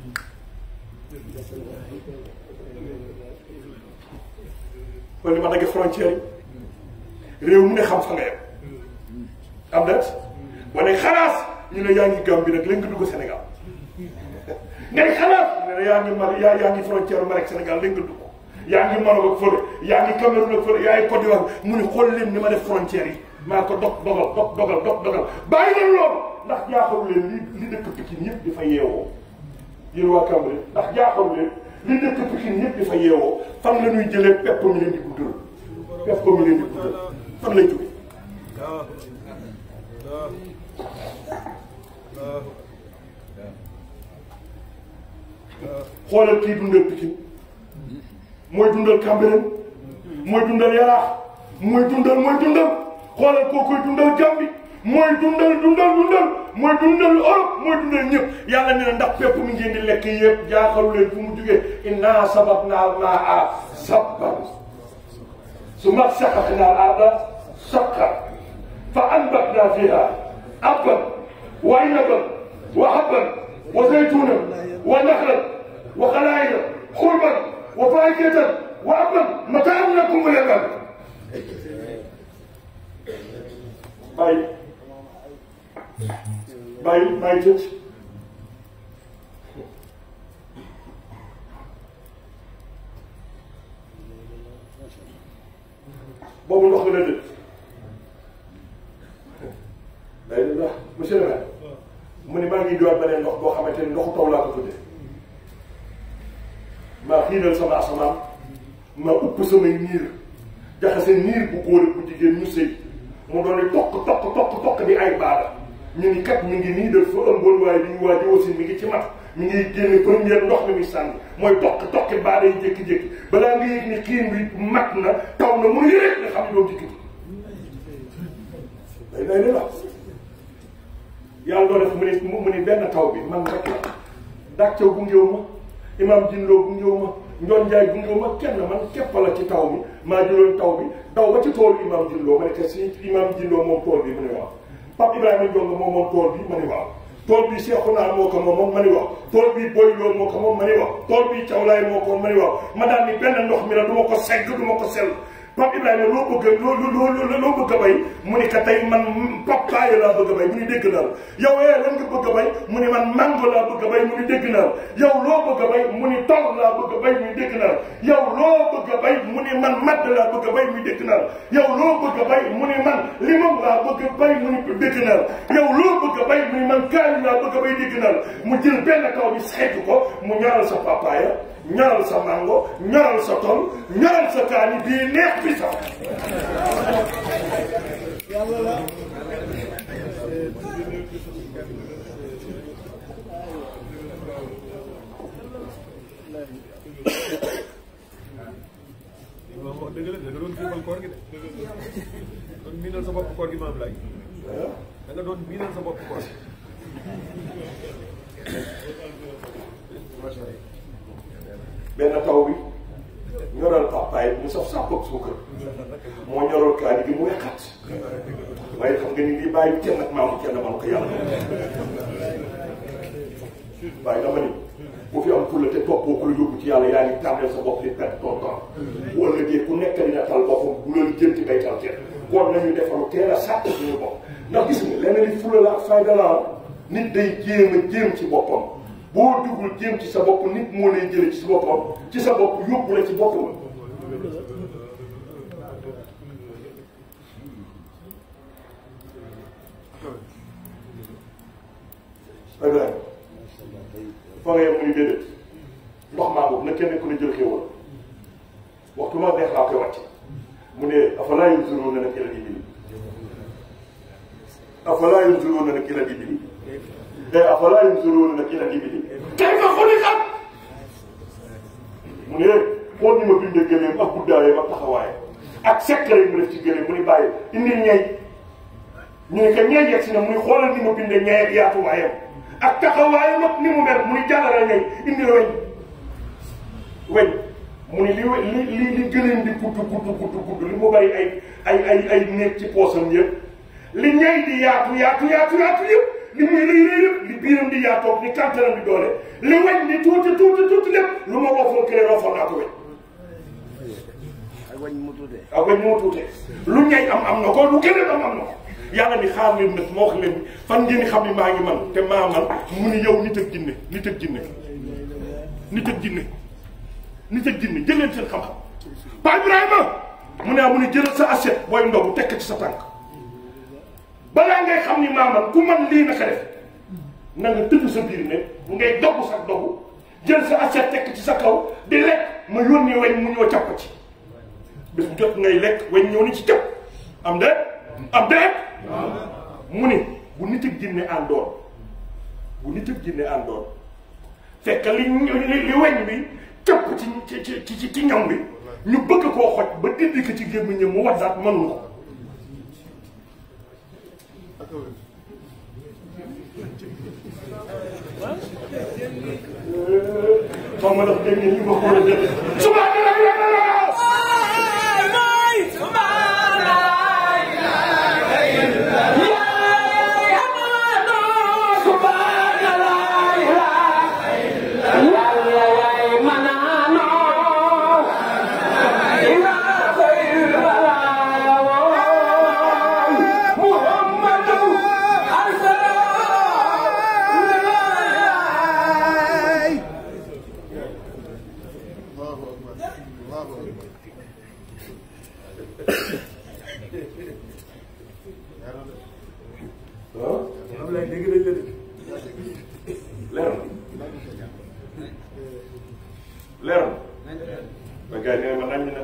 C: yi xool ni ma dagge frontière yi réew mu ne xam fa nga yem am na wane xalaas ñu ne yaa ngi Gambie nag léegi nga dugg Sénégal ngay xalaas ñu ne yaa ngi Mali yaa yaa ngi frontière Mali ak Sénégal léegi nga dugg yaa ngi Maroc ak fële yaa ngi Cameroun ak fële yaa ngi Côte d'Ivoire mu ne xool leen ni ma def frontière yi maa ko dog dogal dog dogal dog dogal bàyyi leen loolu ndax jaaxalu leen li li dëkk Pikine yëpp di fa yeewoo yéen waa Cambérène ndax jaaxalu leen li dëkk Pikine yëpp di fa yeewoo fan la ñuy jëlee pepp mi leen di guddal pepp mi leen di guddal fan lay jóge xoolal kii dundal Pikine mooy dundal Cambérène mooy dundal Yaraax mooy dundal mooy dundal xoolal koo koy dundal Gambie mooy dundal dundal dundal mooy dundal Europe mooy dundal ñëpp yàlla ne na ndax pepp mi ngeen di lekk yëpp jaaxalu leen fu mu jugee inna sababna al-maa sabban summa shaqaqna al-arda shaqqan fa anbatna fiha habban wa inaban wa habban wa zaytunan wa nakhlan wa xalaa'ila xulban wa faakihatan wa abban mataa'an lakum wa li-an'aamikum bàyyi bàyyi bàyyi tëj boobu ndox mi la dëkk day def ndax monsieur le maire mu ne maa ngi doon beneen ndox boo xamante ni ndoxu taw laa ko tuddee maa xiinal sama asamaan maa upp samay niir jaxase niir bu góor ak bu jigéen ñu sëy mu doon ne tokk tokk tokk tokk di ay baada ñu ni kat mi ngi nii def fa ëmboon waaye li ñu waa ji aussi mi ngi ci mat mi ngi génne première ndox mi muy sànni mooy tokk tokki baada yi jékki-jékki balaa nga yëg ni xiin bi mat na taw na mun yëreet nga xam ne doo dikkati day day ne la yàlla doo def mu ni mu ni benn taw bi man rek la dàccaw bu ngéew ma imam jinloo bu ngéew ma njoon njaay bu ngéew ma kenn man képp la ci taw bi maa jëloon taw bi daw ba ci toolu imam jinloo ma ne te si imam jinloo moom tool bi mu ne waaw Pape Ibrahima Ndiongo moom moom tool bi ma ni waaw tool bi Cheikhouna moo ko moom ma ni waaw tool bi Boy Lo moo ko moom ma ni waaw tool bi Thiawlaay moo ko ma ni waaw ma daal ni benn ndox mi la du ma ko segg du ma ko sell Pape Ibrahima loo bëgg loo loo loo loo bëgg a bay mu ni ka tey man papaye laa bëgg a bay mu ni dégg naa la yow eh lan nga bëgg a bay mu ni man mango laa bëgg a bay mu ni dégg naa la yow loo bëgg a bay mu ni tol laa bëgg a bay mu ni dégg naa la yow loo bëgg a bay mu ni man madd laa bëgg a bay mu ni dégg naa la yow loo bëgg a bay mu ni man limon laa bëgg a bay mu ni dégg naa la yow loo bëgg a bay mu ni man kaani laa bëgg a bay dégg naa la mu jël benn kaw bi xeetu ko mu ñaaral sa papaaya ñaral sa mango ñaral sa tol ñaral sa kaani bii neex bi sax
D: wax dëgg la da nga doon xiifal koor gi de doon miinal sa bopp koor gi maam laay da nga doon miinal sa bopp koor gi macha allah
C: benn taw bi ñoral papaay mu saf sàpp ak suukar moo ñoral kaani gi mu wexat waaye xam nga ni lii bàyyi kenn ak maamu kenn man ko yàlla waaye dama ni bu fi am fulla te toppoo ku la yóbbu ci yàlla yaa ngi tànneel sa bopp di perte ton temps bu ëllëgee ku nekk dina tal boppam bu loolu jënti bay tal kenn kon nañu defaru teel a sàtt suñu bopp ndax gis nga leneen li fulla la ak fayda la nit day jéem a jéem ci boppam boo dugul jéem ci sa bopp nit moo lay jële ci sa boppam ci sa bopp yóbbu la ci boppam Ibrahima fa nga yem muy déedéet ndox maa boobu na kenn ku ne jël xéwal waxtu ma neex laa koy wàcc mu ne afalaa yanzuruuna nag ilal ibili afalaa yanzuruuna nag ilal ibili te afalaa yanzuruuna nag ilal ibili kayfa xuliqat mu ne xool ni ma bindee gëleem ak guddaayam ak taxawaayam ak secret yi mu def ci gëleem mu ni bàyyi indi ñeey ñu ne que ñeey yegg si na mu ni xoolal ni ma bindee ñeey ak yaatuwaayam ak taxawaayam ak ni mu mel mu ni jàllale ñeey indi weñ weñ mu ni li we- li li li gëleem di gudd gudd gudd gudd li mu bari ay ay ay ay néeg ci poosam yëpp li ñeey di yaatu yaatu yaatu yaatu yëpp li muy rëy rëy yëpp li biiram di yaatoog ni kàntaram di doole li weñ di tuuti tuuti tuuti lépp lu ma wofoo kële rofoon naa ko weñ
F: ak wañ mu tuddee.
C: ak weñ moo tuutee lu ñay am am na ko lu gëleem am am na ko yàlla ni xaar leen nag moo wax leen fan ngeen di xam ni maa ngi man te maa man mu ni yow nit ak jinne nit ak jinne nit ak jinne nit ak jinne jël leen seen xam-xam Pa Ibrahima mu ne ah mu ne jëlal sa assiette booy ndogu tekk ci sa tànk balaa ngay xam ni maa man ku man lii naka def na nga tëdd sa biir ne bu ngay dogu sax dogu jël sa assiette tekk ci sa kaw di lekk ma yónni weñ mu ñëw jàpp ci bés bu jot ngay lekk weñ ñëw ni ci jàpp am de am de mu ni bu nit ak jinne àndoon bu nit ak jinne àndoon fekk li li li weñ bi cëpp ci ci ci ci ci ñam bi ñu bëgg koo xoj ba dindi ko ci gémmiñam mu waddaat mënuñu ko xaw ma ndax dégg ngeen ñu ma ko war a dégg subhanallah ah
D: am lay dégg nañ la de
C: leer na leer na ba gars yi nee ma nañ nag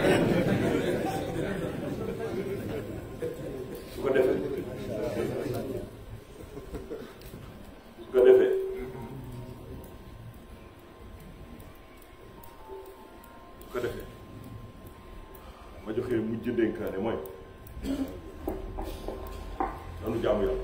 C: su ko defee su ko defee su ko defee ma joxee mujj dénkaane mooy nanu jaamu yàlla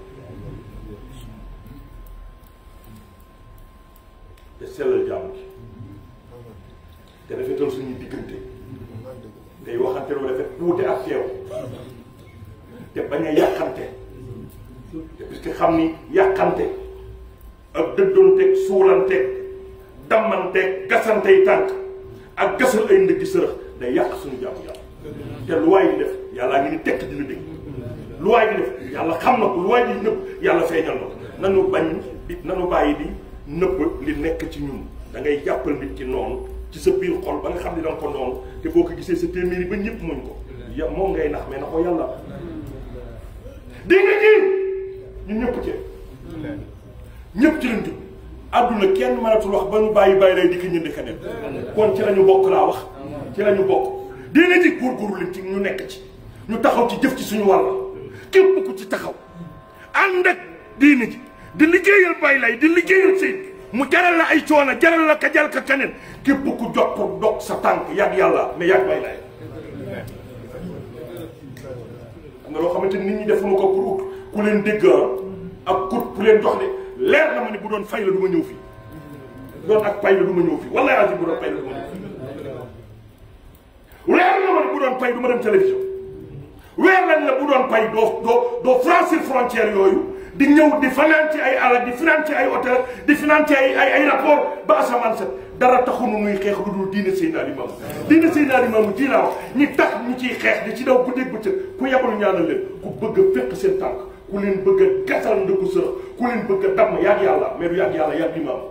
C: te sellal jaamu gi te rafetal suñuy diggante tey waxante lu rafet tuute ak teew te bañ a yàqante te puisque xam ni yàqante ak dëddoonteeg suulanteeg dammanteeg gasantey tànk ak gasal ay ndëggi sërëx day yàq suñu jaamu yàlla te lu waay di def yàllaa ngi ni tekk di la dégg lu waay di def yàlla xam na ko lu waay di nëbb yàlla feeñal na ko nanu bañ di nanu bàyyi di nëbb li nekk ci ñun da ngay jàppal nit ki noonu ci sa biir xol ba nga xam ne da nga ko noonu te boo ko gisee sa téeméeri ba ñëpp muñ ko ya moom ngay nax mais na ko yàlla dégg nga ñii ñun ñëpp ci ñëpp ci lañ jub àdduna kenn mënatul wax ba ñu bàyyi bàyyi lay di ko ñënd keneen kon ci la ñu bokk laa wax ci la ñu bokk dina ji góorgóorlu leen ci ñu nekk ci ñu taxaw ci jëf ci suñu wàll képp ku ci taxaw ànd ak diine ji di liggéeyal bàyyi lay di liggéeyal sëy mu jaral la ay coono jaral la ka jal ka keneen képp ku jot pour dog sa tànk yàgg yàlla mais yàgg bàyyi lay xam nga loo xamante ni nit ñi defuñu ko pour ut ku leen dégg ak kut ku leen jox de leer na ma ni bu doon fay la du ma ñëw fii bu doon ak pay la du ma ñëw fii wallahi azim bu doon pay la du ma ñëw fii leer na ma ni bu doon pay du ma dem télévision weer nañ la bu doon pay doo doo doo franchir frontière yooyu di ñëw di fanaan ci ay alal di finaan ci ay hôtel di finaan ci ay ay ay rapport ba asamaan set dara taxunu nuy xeex lu dul diine Seydina Limaamu diine Seydina Limaamu ji laa wax ñi tax ñu ciy xeex di ci daw guddeeg bëccëg ku yebul ñaanal leen ku bëgg a fekk seen tànk ku leen bëgg a gasal ndëggu sërëx ku leen bëgg a damm yàgg yàlla mais du yàgg yàlla yàgg Limaamu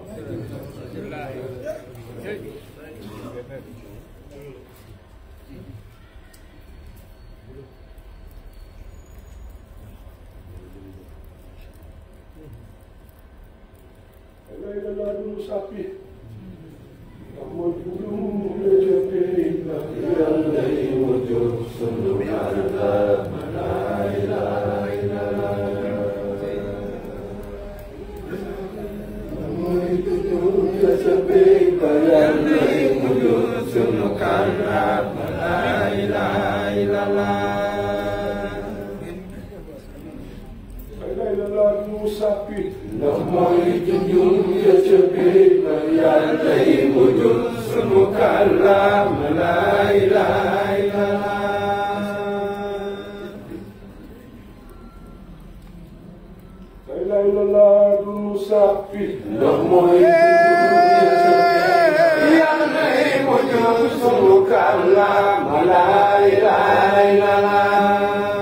A: ndax mooy junjun ya ca biir ba yàlla yi mu jur sunu kàllaam laa ilaaha illallaah la ilaha illallah du nu sàppi ndax mooy yàlla yi mu jur sunu kàllaam laa ilaaha illallaah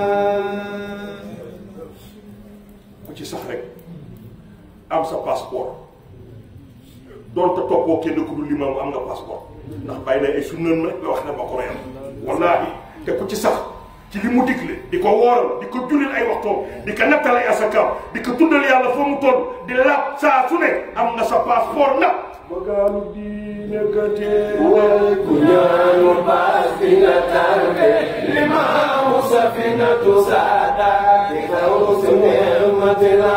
C: ku ci sax rek am sa passeport doonte toppoo kenn ku dul limaam am nga passeport ndax bàyyi na ay sunnaan rek la wax ne ma ko reyal wallaahi te ku ci sax ci li mu digle di ko wooral di ko jullil ay waxtoom di ko nattal ay asakaam di ko tuddal yàlla fa mu toll di laab saa su ne am nga sa passeport nag bagaalu diine gëtee
A: way ku ñaanu baas bi nga tarde limaamu safinatu saada di kaw su neematina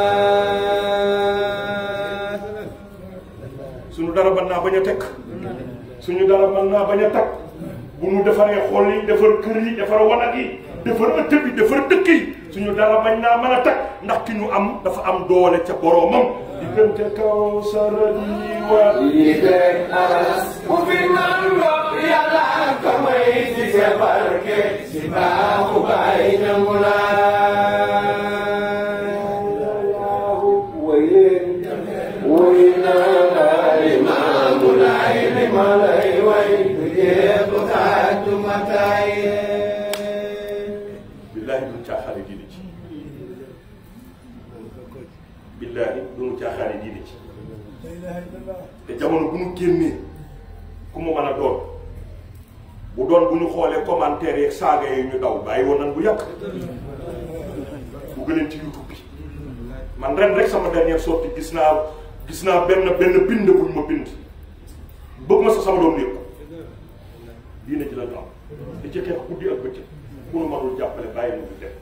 C: suñu dara mën naa bañ a tekk suñu dara mën naa bañ a takk bu ñu defaree xol yi defar kër yi defar wanag yi defar ëtt bi defar dëkk yi suñu dara bañ naa mën a takk ndax ki ñu am dafa am doole ca boroomam diggante kaw sara di waa
A: yi rek aras bu fi man ndox yàlla ko may ci sa barke si baaxu baay nangu naa wayeen way naa la imaamu laay li ma lay way du jeexu xaaju mataay
C: billaahi duñu caaxaane diine ci billaahi duñu caaxaane diine ci te jamono bu ñu génnee ku mu mën a doon bu doon bu ñu xoolee commentaire yeeg saaga yi ñu daw bàyyi woon nañ bu yàgg bu gëneen ci youtube bi man ren rek sama dernière sortie gis naa gis naa benn benn bind buñ ma bind bëgg ma sa sama doom yëpp diine ji la ñu am di ci xeex guddi ak bëccëg ku nu mënul jàppale bàyyi nu def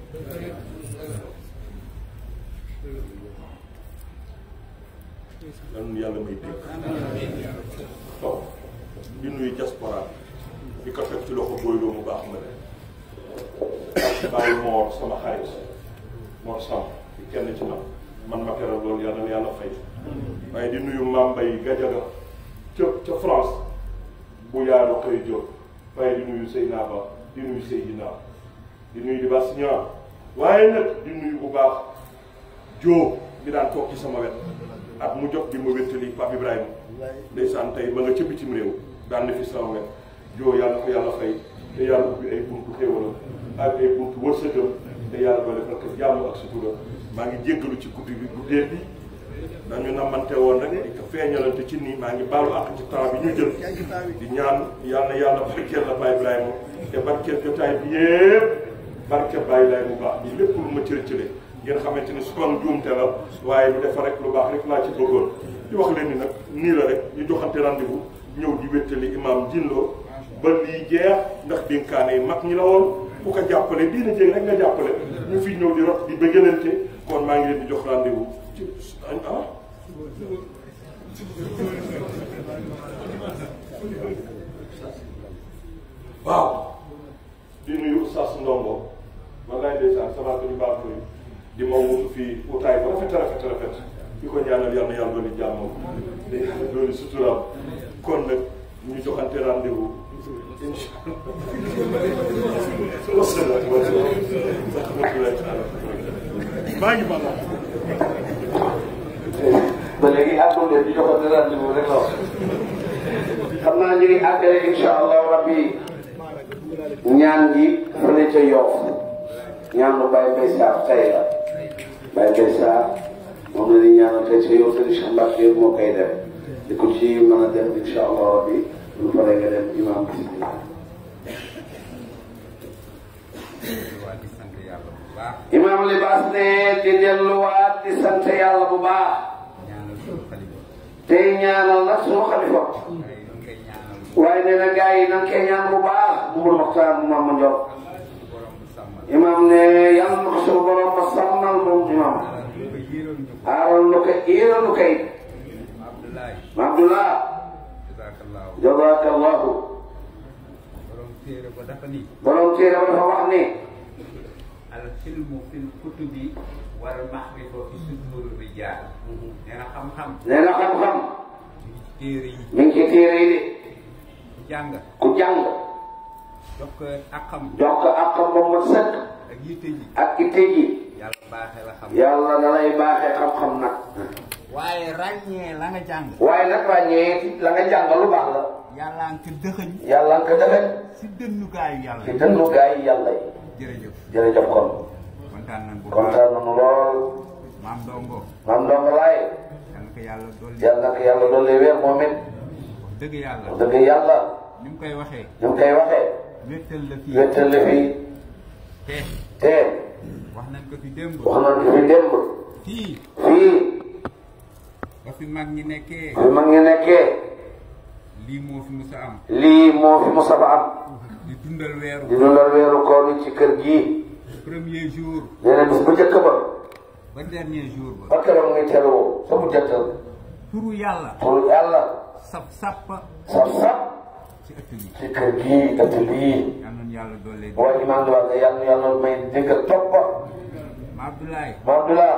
C: lan yàlla may dégg toog di nuyu diaspora di ko teg ci loxo booyloo mu baax ma ne bàyyi moor sama xarit moor sam di kenn ci man man ma teral loolu yàlla na yàlla fay waaye di nuyu Mame Mbaye Gadiaga ca ca France bu yaano koy jóg waaye di nuyu Seyna Ba di nuyu Seydina di nuyu di Bass Niang waaye nag di nuyu bu baax joo bi daan toog ci sama wet at mu jot di ma wéttali Pape Ibrahima ndeysaan tey ba nga ca bitim réew daan na fi sama wet joo yàlla ko yàlla fay te yàlla ubbi ay buntu xéewalam ak ay buntu wërsëgam te yàlla doole parce que jàmm ak sutura maa ngi jéggalu ci guddi bi guddee bi dañu namante woon rek di ko feeñalante ci nii maa ngi baalu àq ci temps bi ñu jël di ñaan yàlla na yàlla barkeel la Baye Ibrahima te barkeel jotaay bi yëpp barkeel Baye lay bu baax bi lépp lu ma cëre cëre ngeen xamante ni su doon juumte la waaye lu defar rek lu baax rek laa ci bëggoon di wax leen ni nag nii la rek ñu joxante rendez-vous ñëw di wéttali imam Djillo ba lii jeex ndax dénkaane yi mag ñi la woon ku ko jàppale diina jéeg rek nga jàppale ñu fi ñëw di rot di bëggalante kon maa ngi leen di jox rendez-vous ci ah waaw di nuyu Oustaz Ndongo wallaay ndeysaan sama ko ñu baax koy di ma wutu fii utaay ba rafet rafet rafet di ko ñaanal yàlla na yàlla dooli jàmmam di yàlla dooli suturaam kon nag ñu joxante rendez-vous incha allah wasalaam maa ngi bala
A: ba léegi àggul leen di joxante rendez-vous rek la wax xam naa ñu ngi àggale incha allah rabbi ñaan gi fële ca Yoff ñaan lu Baye Mbaye Sarr tey la Baye Mbaye Sarr moom la ñuy ñaanal tey ca Yoff te Cheikh Mbacke yëpp moo koy def di ko ci mën a def incha allah rabbi lu fa nga dem imam bismillah imam libaas ne di delluwaat di sant yàlla bu baax tey ñaanal nag sunu xalifa waaye nee na gars yi nan koy ñaan bu baax Mourou Mokhtar mu Mama Ndiol imam ne yàlla na ko suñu borom ma sàmmal moom imam aaral nu ko iiral nu kay ma Abdullah jazakallahu borom téere ba dafa wax ni
F: العلم في الكتب والمعرفة في صدور الرجال. nee na xam-xam.
A: nee na xam-xam
F: téere yi
A: mi ngi ci téere yi de
F: ku jàng
A: ku jàng
F: jox ko akam
A: jox ko ak xam ba mu sëkk
F: ak yitte ji
A: ak itte ji
F: yàlla baaxee la xam.
A: yàlla da lay baaxee xam-xam nag
F: waaye ràññee la nga jàng.
A: waaye nag ràññee ci la nga jàng lu baax la
F: yàlla nga ko dëxëñ
A: yàlla nga ko defee
F: si dënnukaayu yàlla.
A: ci dënnu gaa yi yàlla yi
F: jërëjëf
A: jërëjëf kon
F: kontaan nañ bu baax
A: kontaan nañu lool
F: maam Ndongo
A: maam ndongo laay
F: yal na ko yàlla dolli.
A: yàlla na ko yàlla doole weer moom it
F: wax dëgg yàlla.
A: dëgg yàlla
F: ni mu koy waxee.
A: ñu ngi koy waxee
F: wéttal la fii.
A: wéttal la fii
F: te
A: te
F: wax nañ ko fi démb.
A: wax nañ ko fi démb
F: fii
A: fii
F: ba fi mag ñi nekkee.
A: fi mag ngi nekkee
F: lii moo fi mus a am.
A: lii moo fi musa ba am
F: di dundal weeru.
A: di dundal weeru koor wi ci kër gii
F: premier jour.
A: nee na bis bu njëkk ba
F: ba dernier jour ba.
A: ba keroog muy teru sa bu jëttal
F: turu yàlla.
A: pour yàlla
F: sap sappa
A: saf saf
F: ci ëtt bi.
A: ci kër gii ëtt bii
F: yal nañu yàlla doole.
A: boo imaan di wax ne yàlla yàlla may dégg topp
F: ma Abdoulaye.
A: ma Abdullah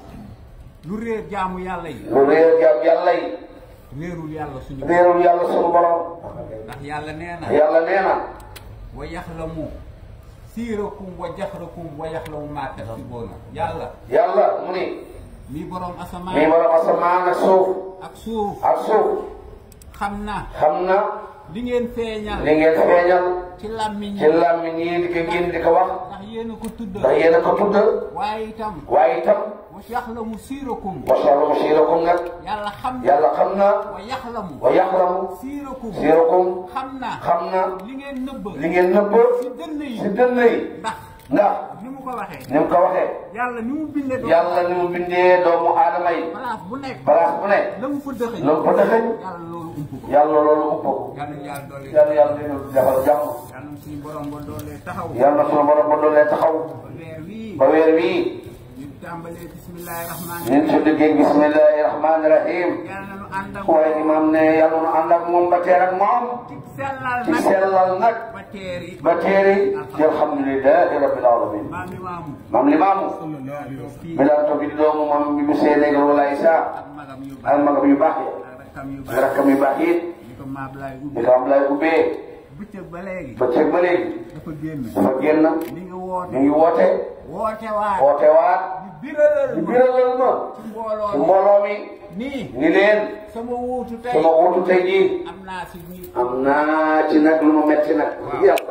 F: lu réer jaamu yàlla yi.
A: lu réer jaam yàlla yi
F: réerul yàlla suñu.
A: réerul yàlla sunu borom
F: ndax yàlla nee na.
A: yàlla nee na
F: wa yaxlamu siirakum wa jaxrakum wa yaxlamu maa taksibuuna yàlla.
A: yàlla mu ni
F: mi borom
A: mii
F: asamaan.
A: borom asamaan ak suuf
F: ak suuf.
A: ak suuf
F: xam na
A: xam na
F: li ngeen feeñal.
A: li ngeen feeñal
F: ci làmmiñ
A: ci làmmiñ yi di ko génn di ko wax
F: ndax yéen a ko tudd.
A: ndax yéen a ko tudd
F: waaye itam.
A: waaye itam
F: wa yaxlamu siirakum.
A: masalu siirakum nag
F: yàlla xam na.
A: yàlla xam na
F: wa yaxlamu.
A: wa yaxlamu
F: siirakum.
A: siirakum
F: xam na.
A: xam na
F: li ngeen nëbb.
A: li ngeen nëbb
F: ci dënn yi.
A: si dënn yi
F: ndax
A: ndax
F: ni mu ko waxee.
A: ni mu ko waxee
F: yàlla ni mu bindee doomu
A: yàlla ni mu bindee doomu aadama yi
F: place bu nekk.
A: balaas bu ne
F: la mu fa dëxëñ.
A: loolu ko dëxëñ
F: yàlla loolu ump ko.
A: yàlla loolu upp ko
F: yàlla na yàlla doole.
A: yàlla yàlla dina defal jàmm
F: yàlla na suñu borom ba doole taxaw.
A: yàlla na sunu borom ba doolee taxaw
F: ba weer wii.
A: ba weer wii
F: ñu tàmbalee bismillahi rahmaani
A: ñun su duggee bismillahi rahmaani rahim
F: yàlla na nu ànd ak
A: waaye imaam ne yàlla nu ànd ak moom ba teer ak moom
F: ci sellal
A: ci
F: nag
A: sellal nag
F: ba teeri
A: ba teeri ci alhamdulilahi rabbil alamin
F: maam yi maamu
A: maam li maamu
F: ñoo fii
A: mi daan toog di doomu maam bi mu séenégal wala Isa
F: ak magam yu
A: ak
F: baax
A: magam yu baax yi
F: ak rakkam yu
A: ak
F: baax
A: rakkam yu baax yi
F: ñu ko maam laay
A: di
F: ubbi
A: ko am lay ubbee
F: bëccëg ba léegi
A: ba ceeg ba léegi
F: dafa génn
A: dafa génn
F: li nga
A: ñu
F: woote
A: ngi woote
F: woote waat
A: woote waat
F: di biralal
A: di
F: ma
A: biralal ma
F: ci mbooloo
A: ci
F: mi
A: mbooloo mi
F: nii
A: ni leen
F: sama wuutu tey
A: sama wuutu tey jii
F: am naa si ñi
A: am naa ci nag lu mu metti nag
F: waaw
A: yàlla
F: ndox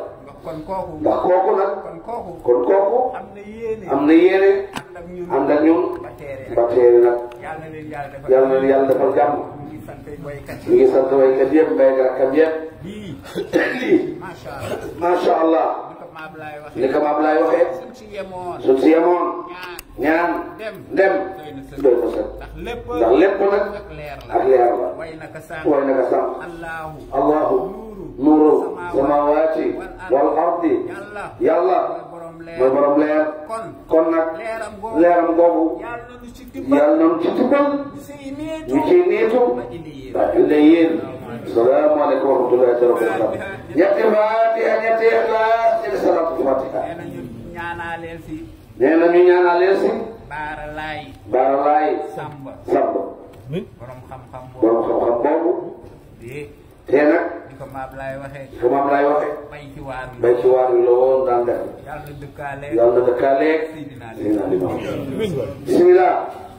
F: kon kooku
A: ndax kooku nag
F: kon kooku
A: kon kooku
F: am na yéene
A: am na yéene
F: ànd ak ñun
A: ànd ak ñun
F: ba teere
A: ba teere nag
F: yàlla na leen yàlla defal
A: yàlla na yàlla defal jàmm
F: ñu ngi sant boykat
A: ñu ngi sant waykat yëpp mbéykat kat yëpp
F: lii
A: lii
F: macha allah
A: macha allah
F: ni ko Maab laay waxee
A: ni ko maam laay waxee
F: suñ si yemoon
A: suñ si yemoon
F: ñaan
A: ñaan
F: dem
A: dem
F: doy na sëkk
A: doy na sëkk
F: ndax lépp
A: ndax lépp nag
F: ak leer la
A: ak leer la
F: way naka sànq
A: way naka sànq
F: allahu
A: allahu nuuru samawaati wal ardi yàlla
F: mooy borom leer
A: mooy borom leer
F: kon
A: kon nag
F: leeram googu
A: leeram googu
F: yàlla na ñu ci dimbal
A: yàlla nañu ci tubbal
F: si niitu
A: ñu ciy niitu
F: ba indi yéen
A: ba indi yéen salaamaaleykum wa rahmatullahi wa barakatuh ñetti faatiha ñetti ixlaas ñetti salaatu fatiha
F: nee na ñu ñaanaaleel si
A: nee na ñu ñaanaleel si
F: baara laay
A: baara laay
F: sàmba
A: sàmb
F: borom xam-xam
A: borom
F: boobu
A: xam-xam boobu
F: de
A: te nag
F: di ko maab laay waxee
A: fu maam laay waxe
F: bay ci waar bi
A: bay ci waar wi la woon daan def
F: yàlla na dëkkaale
A: yàlla na dëkkaaleeg
F: Seydina
A: Seydina Limaamu bismillah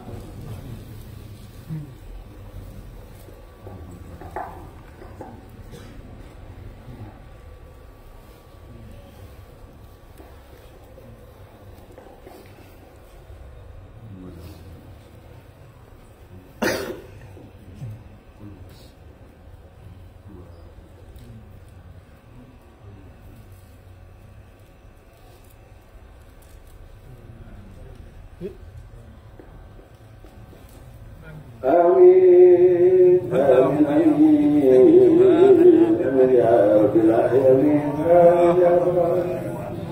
A: آمين آمين آمين آمين يا رب العالمين آمين يا رب العالمين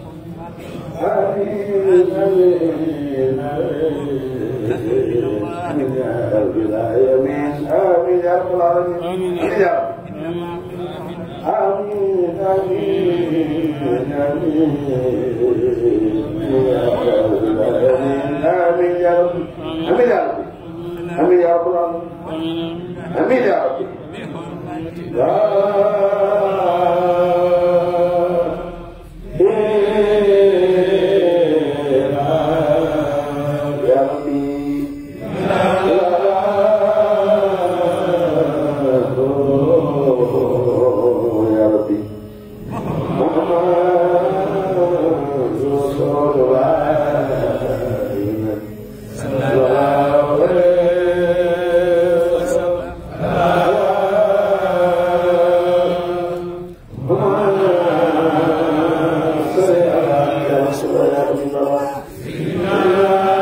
A: آمين آمين آمين يا رب العالمين آمين يا رب العالمين آمين يا رب آمين آمين آمين يا رب العالمين آمين يا رب آمين يا رب آمين يا رب العالمين آمين يا رب لا إله يا ربي لا يا ربي محمد رسول الله صلى الله عليه وسلم صل على رسول الله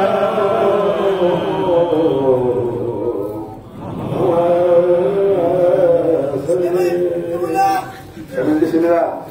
A: بسم الله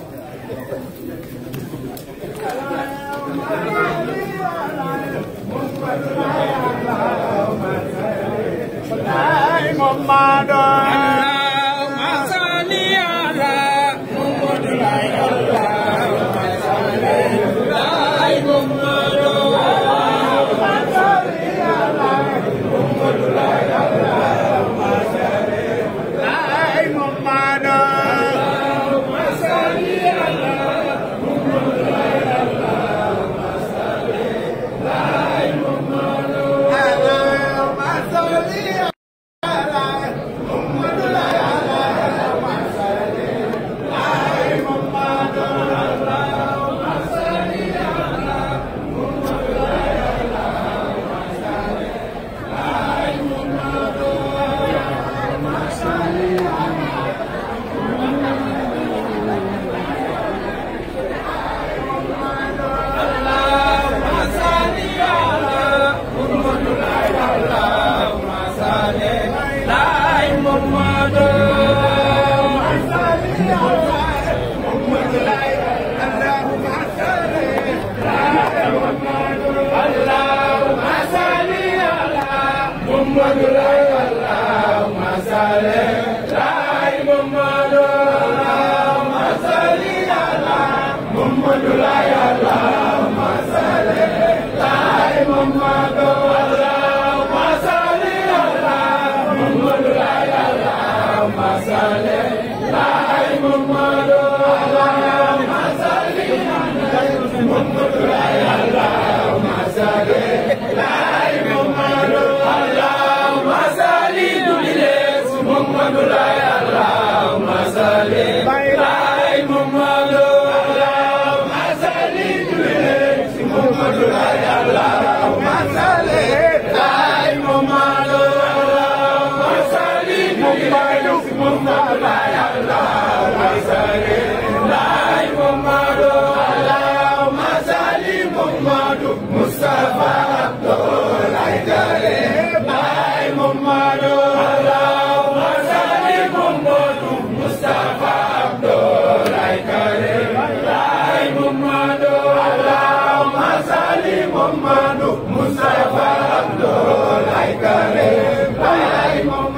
E: Bye. Mustafa Abdul Karim, Mustafa